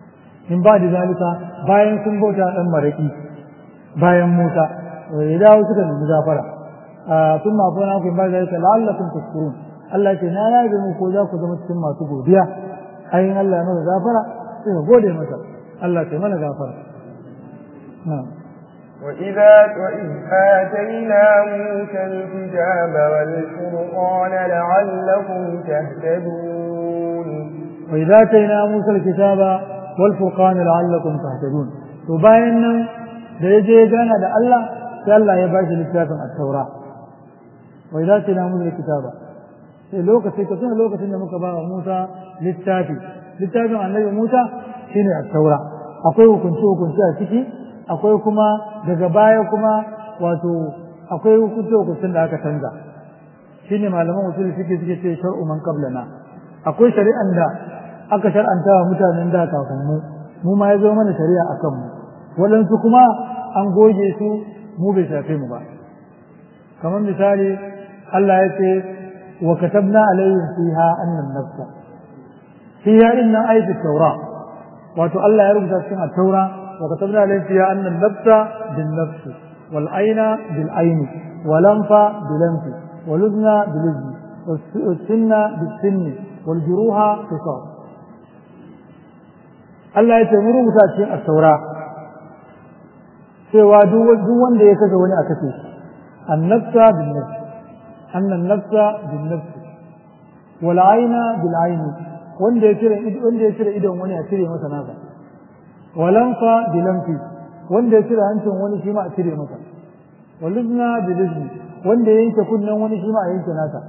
min ba da zalika bayan sun bauta dan maraki bayan Musa ya dawo suka nemi gafara sun ma fa na ku ba zalika la'allakum tashkurun Allah ce na yaje mu ko za ku zama cikin masu godiya ayin Allah ya maka gafara sai ka gode masa Allah kai mana gafara na'am وإذا وإذ آتينا موسى الكتاب والفرقان لعلكم تهتدون وإذا آتينا موسى الكتاب والفرقان لعلكم تهتدون وباين da ya je gana da Allah sai Allah ya bashi littafin at-taura wa idza tina mun kitaba sai lokaci ka tuna lokacin da muka ba wa Musa littafi littafin annabi Musa shine at-taura akwai hukunci hukunci a ciki akwai kuma daga baya kuma wato akwai hukunci hukuncin da aka canza shine malaman usul suke suke ce shar'u man qablana akwai shari'an da aka shar'anta wa mutanen da kafin mu mu ma ya zo mana shari'a akan mu waɗansu kuma an goge su mu bai shafe mu ba kamar misali Allah ya ce wa katabna alayhim fiha annan nafsa fiha inna ayatu tawra wato Allah ya rubuta cikin at-taura wa katabna alayhim fiha annan nafsa bin nafs wal ayna bil ayni wal anfa bil anfi wal udhna bil udhni was sinna bis sinni wal juruha qisas Allah ya ce mu rubuta cikin at-taura cewa duk wanda ya kashe wani a kashe shi annabta bin nafs annan nafsa bin nafs wal aina bil aini wanda ya cire wanda ya cire idon wani a cire masa nasa wal anfa bil anfi wanda ya cire hancin wani shi ma a cire masa wal uzna bil uzni wanda ya yanke kunnen wani shi ma a yanke nasa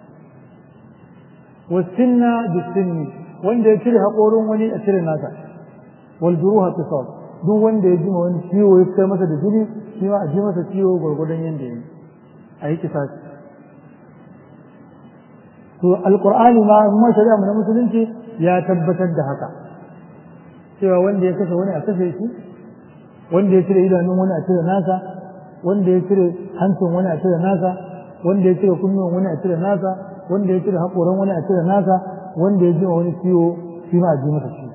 was sinna bis sinni wanda ya cire haƙorin wani a cire nasa wal juruha qisas duk wanda ya ji ma wani ciwo ya fitar masa da jini shi ma a ji masa ciwo gwargwadon yadda ya yi a yi kisasi to alkur'ani ma kuma shari'a mu na musulunci ya tabbatar da haka cewa wanda ya kashe wani a kashe shi wanda ya cire idanun wani a cire nasa wanda ya cire hancin wani a cire nasa wanda ya cire kunnuwan wani a cire nasa wanda ya cire haƙoran wani a cire nasa wanda ya ji ma wani ciwo shi ma a ji masa ciwo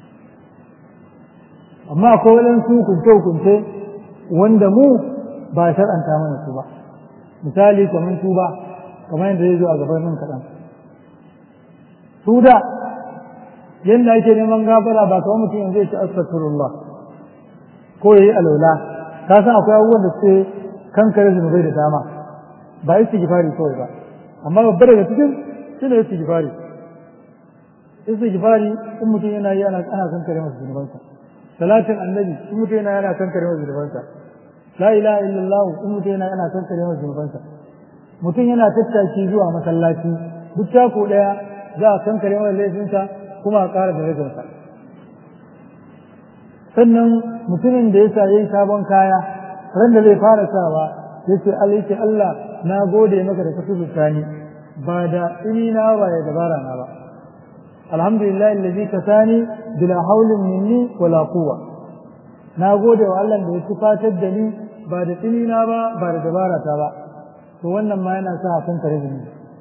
amma akwai waɗansu hukunce-hukunce wanda mu ba shar'anta mana su ba misali kamar tuba kamar yadda zai zo a gaban nan kaɗan su da yadda ake neman gafara ba kamar mutum yanzu ya ci astaghfirullah ko ya yi alaula ka san akwai abubuwan da suke kankare zunubai da dama ba istighfari kawai ba amma babbar daga cikin shi ne istighfari istighfari in mutum yana yi ana kankare masa zunubansa salatin annabi in mutum yana yana kankare masa zunubansa la ilaha illallah in mutum yana yana kankare masa zunubansa mutum yana tattaki zuwa masallaci duk tako daya za a kankare masa laifinsa kuma a ƙara darajarsa sannan mutumin da ya sa yayi sabon kaya ran da zai fara sawa ya ce Allah ya ce Allah na gode maka da ka tuzuta ni ba da ini na ba ya dabara na ba alhamdulillah allazi kasani bila haulin minni wala quwwa na gode wa Allah da ya tufatar da ni ba da tsinina ba ba da dabara ta ba to wannan ma yana sa kan kare ni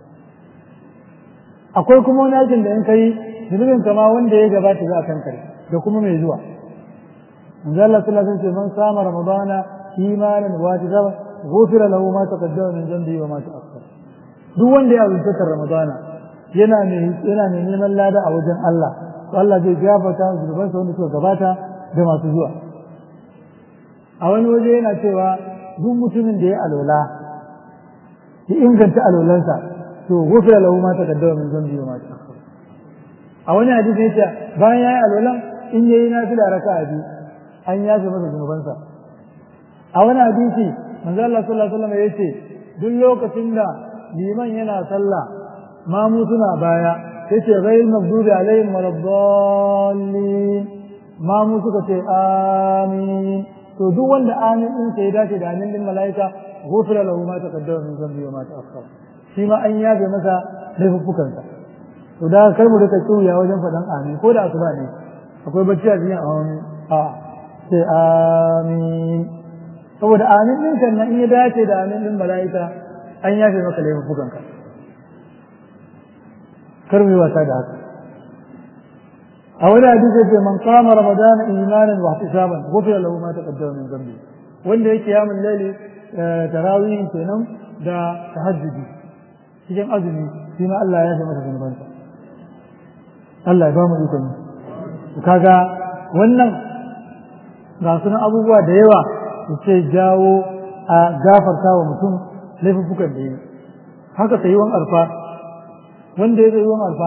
akwai kuma wani aikin da in kai zunubin kama wanda ya gabata za a kankare da kuma mai zuwa manzo Allah sallallahu alaihi wasallam man sama ramadana imanan wa tazaba ghufira lahu ma taqaddama min dhanbi wa ma ta'akhkhara duk wanda ya azunta ramadana yana mai yana mai neman lada a wajen Allah to Allah zai gafarta zunubansa wanda suka gabata da masu zuwa a wani waje yana cewa duk mutumin da ya alola ya inganta alolansa to gufira lahu ma taqaddama min dhanbi wa ma ta'akhkhara a wani hadisi yace bayan yayi alolan in yayi nafila raka'a biyu an yafe masa zunubansa a wani hadisi manzo Allah sallallahu alaihi wasallam yace duk lokacin da liman yana sallah mamu suna baya yace ghayr maghdubi alaihim waladdallin mamu suka ce amin to duk wanda amin din sai dace da amin din malaika ghufira lahu ma taqaddama min dhanbi wa ma ta'akhkhara shi ma an yafe masa laifuffukansa to da kar mu rika kiyaye wajen faɗan amin ko da asuba ne akwai bacci a cikin amin a sai amin saboda amin din kan nan in ya dace da amin din malaika an yafe maka laifuffukanka kar mu yi wasa da haka a wani hadisi ce man qama ramadan imanan wa ihtisaban ghufira lahu ma taqaddama min dhanbi wanda yake yamin laili tarawih kenan da tahajjudi cikin azumi shi ma Allah ya masa zunubansa Allah ya ba mu ikon kaga wannan ga sunan abubuwa da yawa su ce jawo a gafarta wa mutum laifuffukan da yi haka tsayuwan arfa wanda ya tsayuwan arfa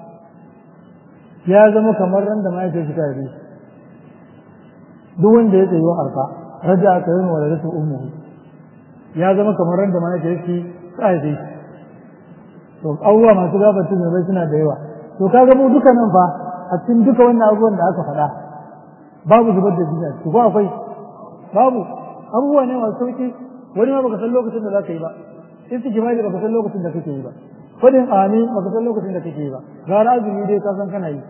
ya zama kamar ran da mahaifiyar shi ta haife shi duk wanda ya tsayuwan arfa raja aka yi wa lalata ummu ya zama kamar ran da mahaifiyar shi ta haife shi to abubuwa masu gafarta zunubai suna da yawa to kaga mu duka nan fa a cikin duka wannan abubuwan da aka faɗa babu zubar da jini a ciki ko akwai babu abubuwa ne masu sauki wani ma baka san lokacin da za ka yi ba istijmali baka san lokacin da kake yi ba fadin amin baka san lokacin da kake yi ba gara azumi dai ka san kana yi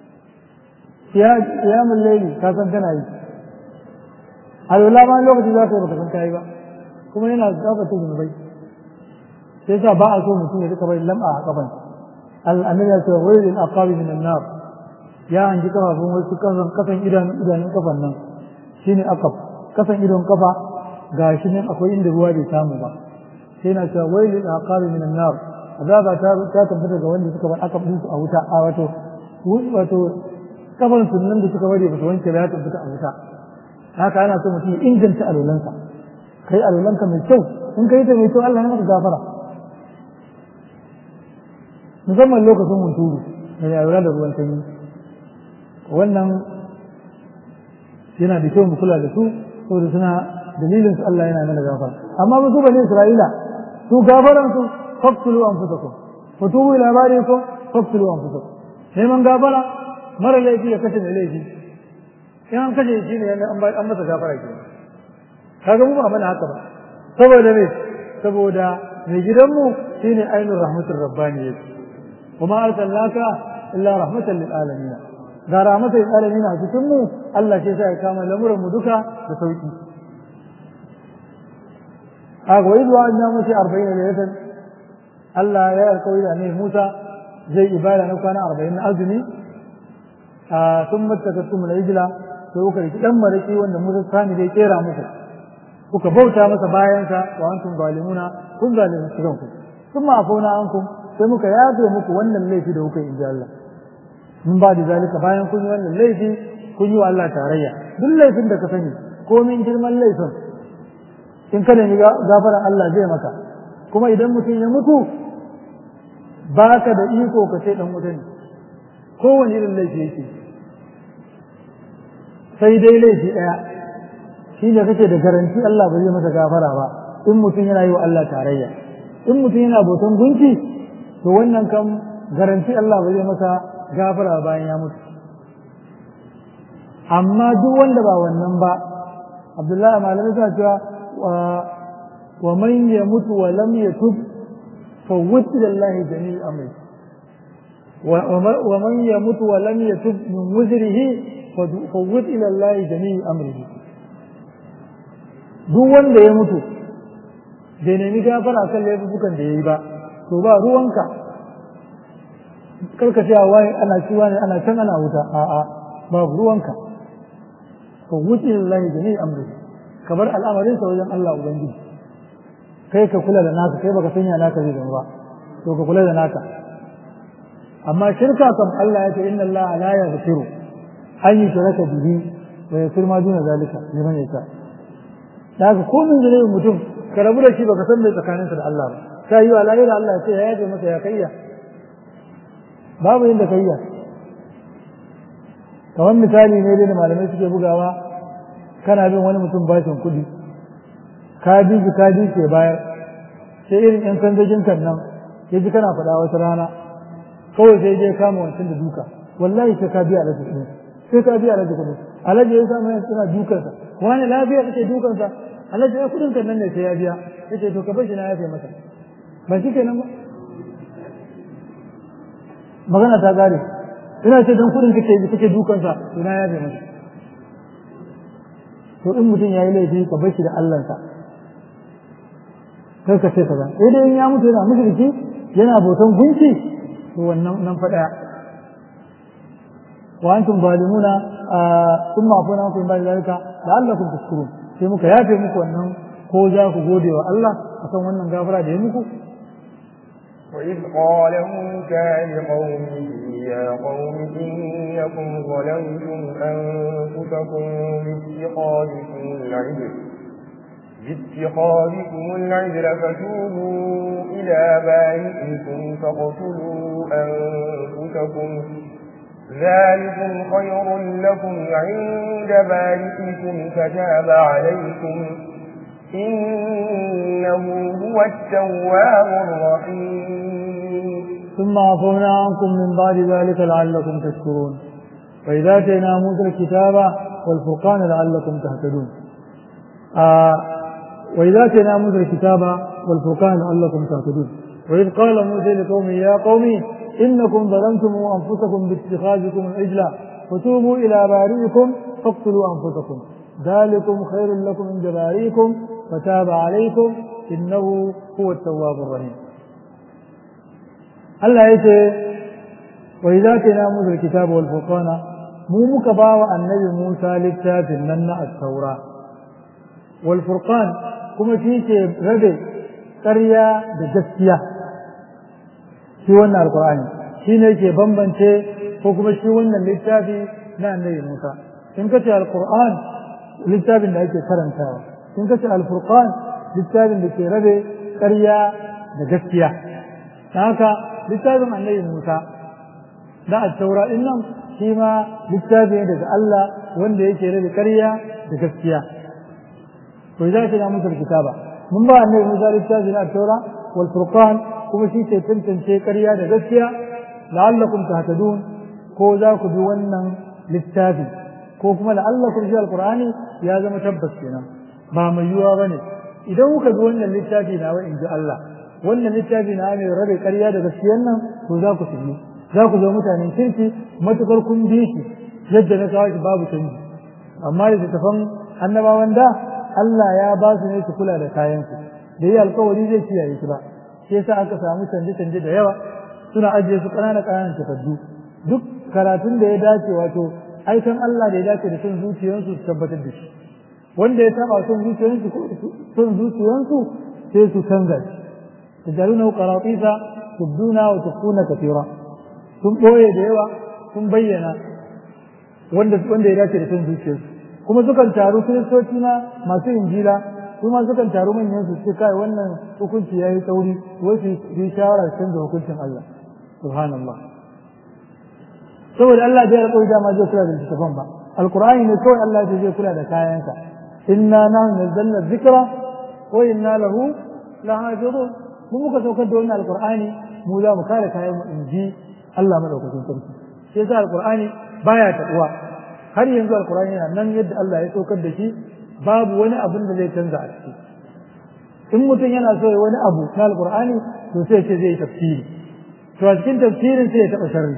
qiyamul layli ka san kana yi alwala ma lokacin za ka yi baka san kai ba kuma yana gabata zunubai sai sa ba a so mutum ya rika bai lam'a a kafan al-annabi ya ce wailul aqabi min an-nar ya hanji kafafun wasu kasan kasan idanun idanun kafan nan shine akaf kasan idon kafa ga shi nan akwai inda ruwa bai samu ba sai na cewa wai lil aqabi min an-nar azaba ta ta tabbata ga wanda suka bar aka bin su a wuta a wato wato kafan sunan da suka bari ba su wanke ba ya tabbata a wuta haka ana so mutum ya inganta alulansa kai alulanka mai kyau in kai ta mai kyau Allah ya maka gafara musamman lokacin hunturu da alula da ruwan sanyi wannan yana da kyau mu kula da su saboda suna dalilin su Allah yana mana gafara amma ba su bane Isra'ila su gafaran su faqtulu anfusakum wa tubu ila barikum faqtulu anfusakum neman gafara mara laifi ya kashe mai laifi in an kashe shi ne an masa gafara ke kaga mu ba mana haka ba saboda me saboda mai gidanmu shine ainul rahmatur rabbaniyya kuma arsalnaka illa rahmatan lil alamin ga rahmatan lil alamin a cikin mu Allah ke sa ya kama lamuran mu duka da sauki a goyi zuwa an namu shi arba'in da lailatan Allah ya alkawari da ne Musa zai ibada na kwana arba'in na azumi a sun matakattu mu na ijila sai kuka riki dan maraki wanda Musa sani zai kera muku kuka bauta masa bayansa wa antum zalimuna kun zalimin su kanku sun ma afona ankum sai muka yafe muku wannan laifi da kuka yi inji Allah mun ba da zalika bayan kun yi wannan laifi kun yi wa Allah tarayya duk laifin da ka sani komin girman laifin in ka nemi gafaran Allah zai maka kuma idan mutum ya mutu baka da iko ka ce dan wuta ne kowane irin laifi yake sai dai laifi ɗaya shi ne kake da garanti Allah ba zai masa gafara ba in mutum yana yi wa Allah tarayya in mutum yana bautan gunki to wannan kam garanti Allah ba zai masa gafara bayan ya mutu amma duk wanda ba wannan ba Abdullahi malamai suna cewa wa man yamutu wa lam yatub fa ila Allah jami'u amri wa man yamutu wa lam yatub min wuzrihi fa ila Allah jami'u amrihi duk wanda ya mutu bai nemi gafara kan laifukan da ya yi ba to ba ruwanka karka cewa wai ana ciwa ne ana can ana wuta a'a babu ruwanka ka wuce lillahi jami'i amri ka bar al'amarin sa wajen Allah ubangiji kai ka kula da naka kai baka sanya naka zai zama ba to ka kula da naka amma shirka kam Allah ya ce inna Allah la yaghfiru an yushraka bihi wa yaghfiru ma duna zalika liman yasha da haka ko min zunubin mutum ka rabu da shi baka san mai tsakaninsa da Allah ba ta yi wa lahira Allah ce ya yaje masa ya kayya babu inda kayya kamar misali ne dai da malamai suke bugawa kana bin wani mutum bashin kuɗi ka bi shi ka bi ke bayar sai irin yan kanzagin kan nan ya ji kana faɗa wata rana kawai sai je kama wancan da duka wallahi sai ka biya alaji kuɗi sai ka biya alaji kuɗi alaji ya samu yanzu suna dukansa wani lafiya kake dukansa alhaji ya kudin kan nan ne sai ya biya yace to ka bar shi na yafe masa ba shi kenan ba magana ta gare ina ce dan kudin kake kake dukansa to na yafe masa to in mutum yayi laifi ka bar shi da Allah sa kai ka ce kaza sai dai in ya mutu yana mushriki yana boton gunki to wannan nan fa daya wa antum zalimuna thumma afuna ankum ba'da zalika la'allakum tashkurun sai muka yafe muku wannan ko za ku gode wa Allah akan wannan gafara da ya muku وإذ قال موسى لقومه يا قوم إنكم ظلمتم أنفسكم باتخاذكم العجل باتخاذكم العجل فتوبوا إلى بارئكم فاقتلوا أنفسكم ذلكم خير لكم عند بارئكم فتاب عليكم إنه هو التواب الرحيم ثم عفونا عنكم من بعد ذلك لعلكم تشكرون وإذا آتينا موسى الكتاب والفرقان لعلكم تهتدون آه وإذا آتينا موسى الكتاب والفرقان لعلكم تهتدون وإذ قال موسى لقومه يا قوم إنكم ظلمتم أنفسكم باتخاذكم العجل فتوبوا إلى بارئكم فاقتلوا أنفسكم ذلكم خير لكم عند بارئكم فتاب عليكم إنه هو التواب الرحيم Allah ya ce wa idza kana musa alkitab wal furqana mu muka bawa annabi Musa littafin nan na at-taura wal furqan kuma shi ke rabe ƙarya da gaskiya shi wannan alqur'ani shi ne ke bambance ko kuma shi wannan littafi na annabi Musa in kace alqur'an littafin da ake karantawa in kace alfurqan littafin da ke rabe ƙarya da gaskiya haka littafin annabi Musa da at-taura din nan shi ma littafi ne daga Allah wanda yake da ƙarya da gaskiya to idan kana musu kitaba mun ba annabi Musa littafi na at-taura wal furqan kuma shi ke tantance ƙarya da gaskiya la'allakum tahtadun ko za ku bi wannan littafi ko kuma la'allakum shi alqur'ani ya zama tabbas kenan ba mai yiwuwa bane idan kuka bi wannan littafi nawa in ji Allah wannan littafi na mai rabe ƙarya da gaskiyar nan to za ku shirye za ku zo mutanen kirki matukar kun bi shi yadda na kawo shi babu canji amma da tafan annabawan da Allah ya ba su ne su kula da kayansu da yi alkawari zai kiyaye su ba shi yasa aka samu canje-canje da yawa suna ajiye su ƙanana ƙananan takardu duk karatun da ya dace wato aikan Allah da ya dace da son zuciyarsu su tabbatar da shi wanda ya saba son zuciyarsu son zuciyarsu sai su canza shi تجعلونه قراطيس تبدون وتخفون كثيرا sun ɓoye da yawa sun bayyana wanda wanda ya dace da san zuciyarsu kuma sukan taru kiristoci ma masu injila su ma sukan taru manyan su ce kai wannan hukunci yayi tsauri wai su yi shawara su canza hukuncin Allah subhanallah saboda Allah bai alƙawari dama zai kula da littafin ba alqur'ani ne kawai Allah zai kula da kayansa inna nahnu nazzalna dhikra wa inna lahu lahafizun mu muka saukar da wannan alqur'ani mu za mu kare kayan mu inji Allah madaukakin sarki sai yasa alqur'ani baya taduwa har yanzu alqur'ani yana nan yadda Allah ya saukar da shi babu wani abin da zai canza a ciki in mutum yana so ya wani abu na alqur'ani to sai ce zai tafsiri to a cikin tafsirin sai ya taba sharri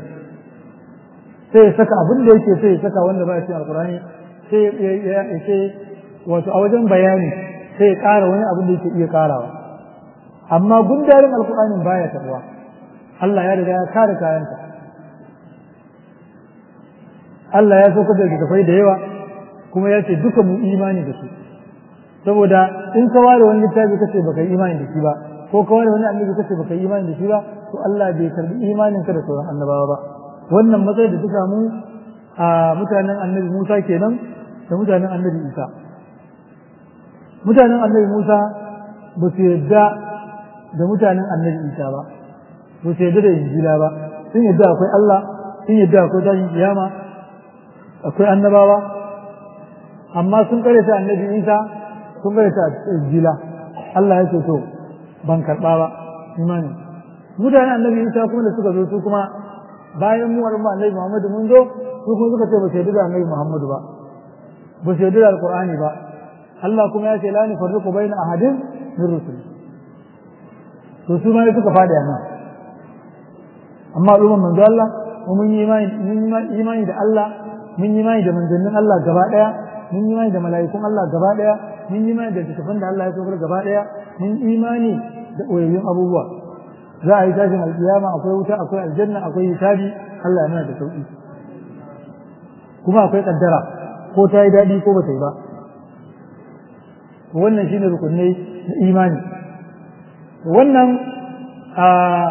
sai ya saka abin da yake sai ya saka wanda ba ya cikin alqur'ani sai ya ce wato a wajen bayani sai ya ƙara wani abin da yake iya ƙarawa amma gundarin alkur'anin baya tabuwa Allah ya riga ya kare kayansa Allah ya saukar da littattafai da yawa kuma ya ce duka mu imani da su saboda in ka ware wani littafi kace baka yi imani da shi ba ko ka ware wani annabi kace baka yi imani da shi ba to Allah bai karbi imanin ka da sauran annabawa ba wannan matsayi da suka mu a mutanen annabi Musa kenan da mutanen annabi Isa mutanen annabi Musa ba su yadda da mutanen annabi Isa ba ba su yadda da injila ba sun yadda akwai Allah sun yadda akwai tashin kiyama akwai annabawa amma sun karanta annabi Isa sun karanta injila Allah ya ce to ban karɓa ba imani mutanen annabi Isa kuma da suka zo su kuma bayan mu al'umma annabi Muhammadu mun zo su kuma suka ce ba su yadda da annabi Muhammadu ba ba su yadda da alqur'ani ba Allah kuma ya ce la nufarriqu baina ahadin min rusul to su ma suka fada nan amma al'umman manzo Allah mun yi imani mun yi imani da Allah mun yi imani da manzannin Allah gaba daya mun yi imani da mala'ikun Allah gaba daya mun yi imani da littattafan da Allah ya saukar gaba daya mun yi imani da koyayyun abubuwa za a yi tashin alkiyama akwai wuta akwai aljanna akwai hisabi Allah ya nuna da sauki kuma akwai kaddara ko ta yi daɗi ko ba ta yi ba wannan shine rukunai na imani wannan a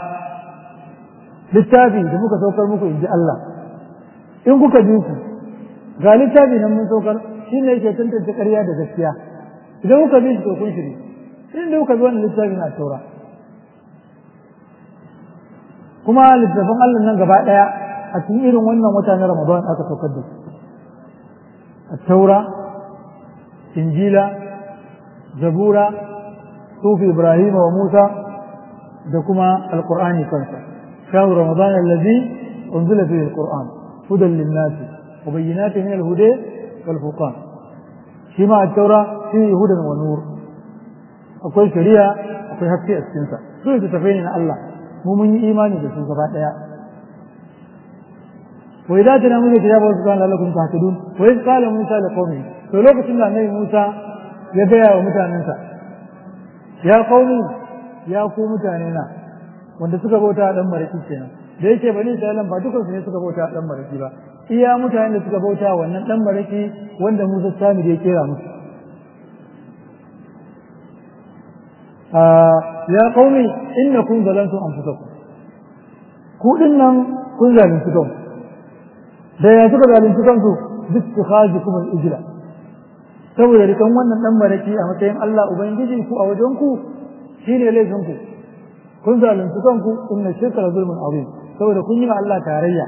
littafi da muka saukar muku in ji Allah in kuka ji su ga littafi nan mun saukar shi ne yake tantance ƙarya da gaskiya idan kuka bi shi to kun shiri in da kuka bi wannan littafi na taura kuma littafin Allah nan gaba ɗaya a cikin irin wannan wata na Ramadan aka saukar da su التوراة إنجيل زبورة صوف إبراهيم وموسى دكما القرآن كنسا شهر رمضان الذي أنزل فيه القرآن هدى للناس وبينات من الهدى والفرقان شماء التوراة فيه هدى ونور أقول شريعة أقول حكي السنسة سوء تتفين الله مؤمن إيماني بسنسة بعد وإذا تنامون الكتاب وسبحان لكم تهتدون وإذ قال موسى لقومه فلوك سنة النبي موسى يبيع ومتاننسا يا قومي يا قوم متاننا wanda suka bauta dan maraki kenan da yake bani Isra'ilan ba dukansu ne suka bauta dan maraki ba iya mutanen da suka bauta wannan dan maraki wanda Musa sami da ya kera musu ya qaumi innakum zalantum anfusakum ku dinnan kun zalunci kanku da ya suka zalunci kansu duk su haji kuma ijila saboda rikan wannan dan maraki a matsayin Allah ubangiji ku a wajen ku shine laifin ku kun zalunci kanku inna shirka la zulmun azim saboda kun yi ma Allah tarayya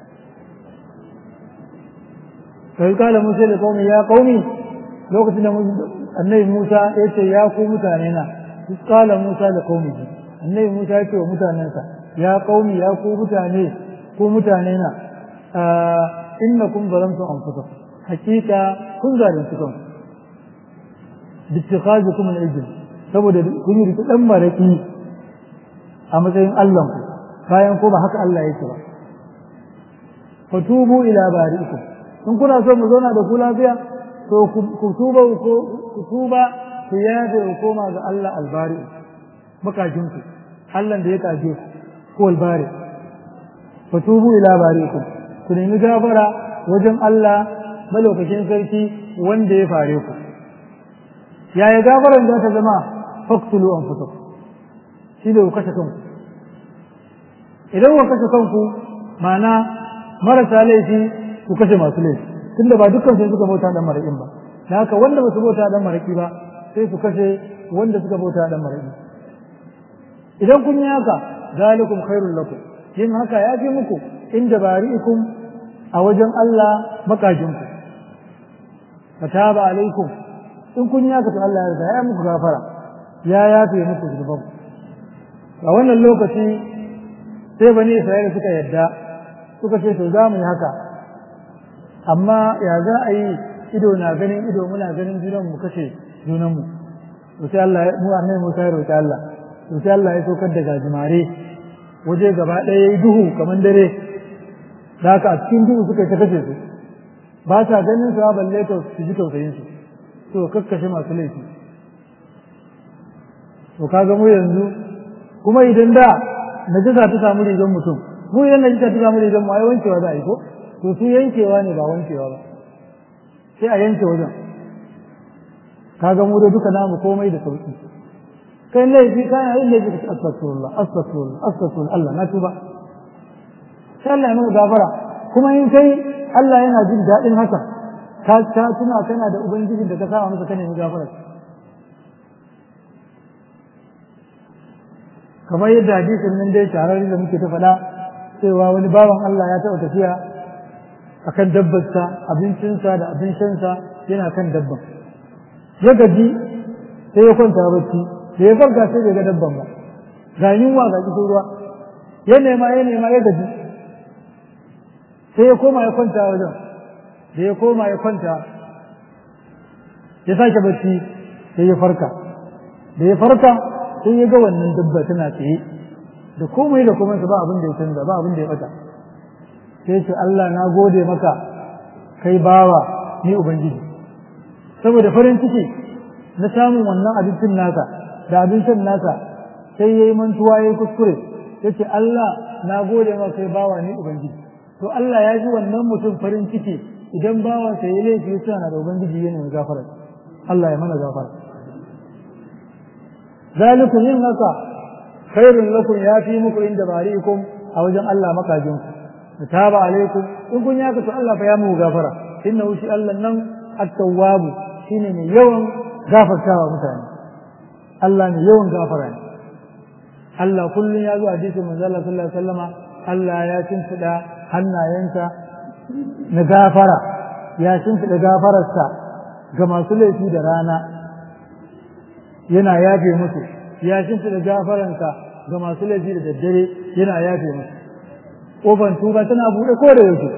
sai kala Musa da qaumi ya qaumi lokacin da annabi Musa ya ce ya ku mutane na kala Musa da qaumi annabi Musa ya ce wa mutanensa ya qaumi ya ku mutane ku mutane na innakum zalamtum anfusakum hakika kun zalunci kanku bittikhazukum al-ijl saboda kun yi riki dan maraki a matsayin Allah ku bayan ko ba haka Allah yake ba fatubu ila bari'ikum in kuna so mu zauna da ku lafiya to ku tuba ku tuba ku yaje ku koma ga Allah albari makajin ku Allah da ya kaje ku ko albari fatubu ila bari'ikum ku nemi gafara wajen Allah malaukakin sarki wanda ya fare ku yaya gafaran za ta zama faktulu an fito shi da ku kashe kanku idan ku kashe kanku ma'ana marasa laifi ku kashe masu laifi tunda ba dukkan sai suka bauta dan maraƙin ba da haka wanda ba su bauta dan maraƙi ba sai su kashe wanda suka bauta dan maraƙi idan kun yi haka zalikum khairul lakum yin haka ya fi muku inda bari'ikum a wajen Allah makajinku fataba alaikum in kun yi haka to Allah ya ya muku gafara ya yafe muku zunuban a wannan lokaci sai bani Isra'ila suka yadda suka ce to za mu yi haka amma ya za a yi ido na ganin ido muna ganin junan mu kashe junan mu to sai Allah mu annabi Musa ya roki Allah to sai Allah ya saukar da gajimare waje gaba ɗaya yayi duhu kamar dare da haka a cikin duhu suka ta kashe su ba sa ganin su balle to su ji tausayin su to kakkashe masu laifi to kaga mu yanzu kuma idan da najasa ta samu rigar mutum mu idan najasa ta samu rigar mu ai wankewa za a yi ko to su yankewa ne ba wankewa ba sai a yanke wajen kaga mu da duka namu komai da sauki kai laifi kana yin laifi ka astaghfirullah astaghfirullah astaghfirullah Allah na tuba sai Allah ya nuna gafara kuma in kai Allah yana jin daɗin haka ka ta tuna kana da ubangijin da ka sa masa kana yin gafara kamar yadda hadisin nan dai shahararri da muke ta faɗa cewa wani bawan Allah ya taɓa tafiya akan dabbarsa abincinsa da abin shansa yana kan dabban ya gaji sai ya kwanta bacci da ya farka sai bai ga dabban ba ga yunwa ga kishin ruwa ya nema ya nema ya gaji sai ya koma ya kwanta wajen da ya koma ya kwanta ya sake bacci sai ya farka da ya farka sai ya ga wannan dabba tana tsaye da komai da komai ba abin da ya canza ba abin da ya bata sai ce Allah na gode maka kai bawa ni ubangiji saboda farin ciki na samun wannan abincin naka da abincin naka sai yayi mantuwa yayi kuskure yace Allah na gode maka kai bawa ni ubangiji to Allah ya ji wannan mutum farin ciki idan bawan sa ya laifi ya na da ubangiji yana mai gafara Allah ya mana gafara zalikum yin haka khairun lakum ya fi muku inda bari'ikum a wajen Allah makajin ku taba alaikum in kun yaka to Allah fa ya muku gafara innahu shi Allah nan at-tawwab shine mai yawan gafartawa mutane Allah ne yawan gafara ne Allah kullun ya zo a hadisin manzo Allah sallallahu alaihi wasallama Allah ya shimfida hannayensa na gafara ya shimfida gafararsa ga masu laifi da rana yana yafe musu ya shimfida gafaransa ga masu laifi da daddare yana yafe musu ƙofar tuba tana buɗe ko da yake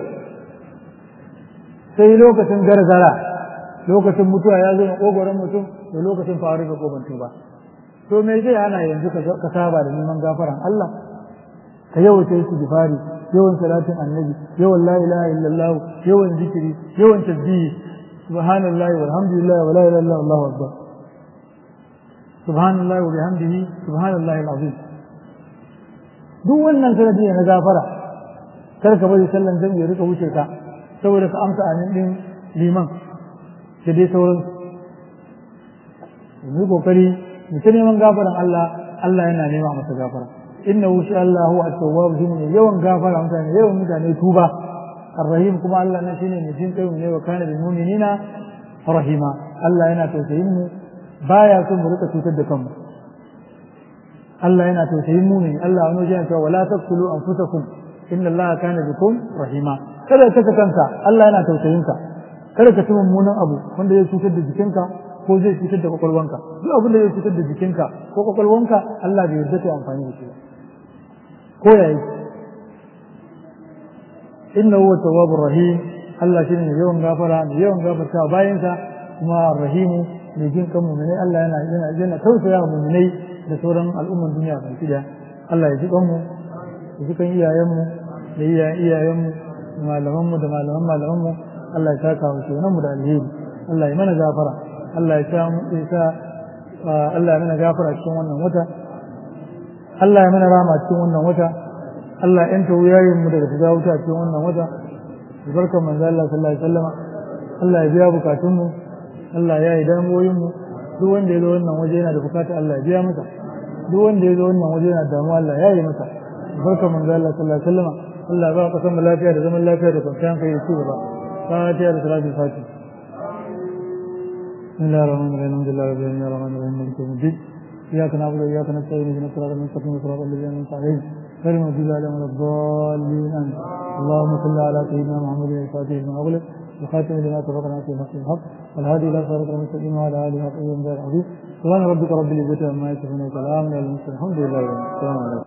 sai lokacin gargara lokacin mutuwa ya zo na ƙogoron mutum da lokacin faru da ƙofar tuba to me zai hana yanzu ka saba da neman gafaran Allah ka yawaita su gifari yawan salatin annabi yawan la ilaha illallah yawan zikiri yawan tasbihi subhanallahi walhamdulillah wa la ilaha illallah allahu akbar subhanallahi wa bihamdihi subhanallahi alazim duk wannan sanadi na gafara kar ka bari sallan zan ya rika wuce ka saboda ka amsa amin din liman da dai sauran mu kokari mu ta neman gafaran Allah Allah yana nema masa gafara innahu sha Allah huwa at-tawwab shine yawan gafara mutane yawan mutane tuba ar-rahim kuma Allah ne shine mai jin kai ne wa kana bil mu'minina rahima Allah yana tausayin mu baya son mu rika cutar da kanmu Allah yana tausayin mu'mini Allah wani wajen cewa wala taqtulu anfusakum inna Allah kana bikum rahima kada ka kanka Allah yana tausayin ka kada ka ci mummunan abu wanda zai cutar da jikinka ko zai cutar da kwakwalwanka duk abin da zai cutar da jikinka ko kwakwalwanka Allah bai yarda ta amfani da shi ba ko yayi inna huwa tawwabur rahim Allah shine mai yawan gafara mai yawan gafarta bayansa kuma rahimu mai jin kan mu'minai Allah yana yana yana tausaya wa mu'minai da sauran al'umman duniya baki daya Allah ya ji kan mu ya ji kan iyayen mu da iyayen iyayen mu da malaman mu da malaman malaman mu Allah ya saka mu shi mu da alheri Allah ya mana gafara Allah ya sa mu isa Allah ya mana gafara cikin wannan wata Allah ya mana rama cikin wannan wata Allah ya yanta wuyayen mu daga shiga wuta cikin wannan wata barkan manzo Allah sallallahu alaihi wasallama Allah ya biya bukatun mu Allah ya yi damuwoyin mu duk wanda ya zo wannan waje yana da bukata Allah ya biya masa duk wanda ya zo wannan waje yana damuwa Allah ya yi masa barkan manzo Allah sallallahu alaihi wasallama Allah ya ba ka san lafiya da zaman lafiya da kwanciyar hankali ci gaba fatiha da salatul fatiha بسم الله الرحمن الرحيم الحمد لله رب العالمين الرحمن الرحيم مالك يوم الدين اياك نعبد واياك نستعين اهدنا الصراط المستقيم صراط الذين انعمت عليهم غير المغضوب عليهم ولا الضالين امين اللهم صل على سيدنا محمد الفاتح لما اغلق وخاتم لما سبق ناصر الحق الحق والهادي الى صراط المستقيم وعلى اله وصحبه وسلم العظيم سبحان ربك رب العزه عما يصفون وسلام على المرسلين الحمد لله رب العالمين السلام عليكم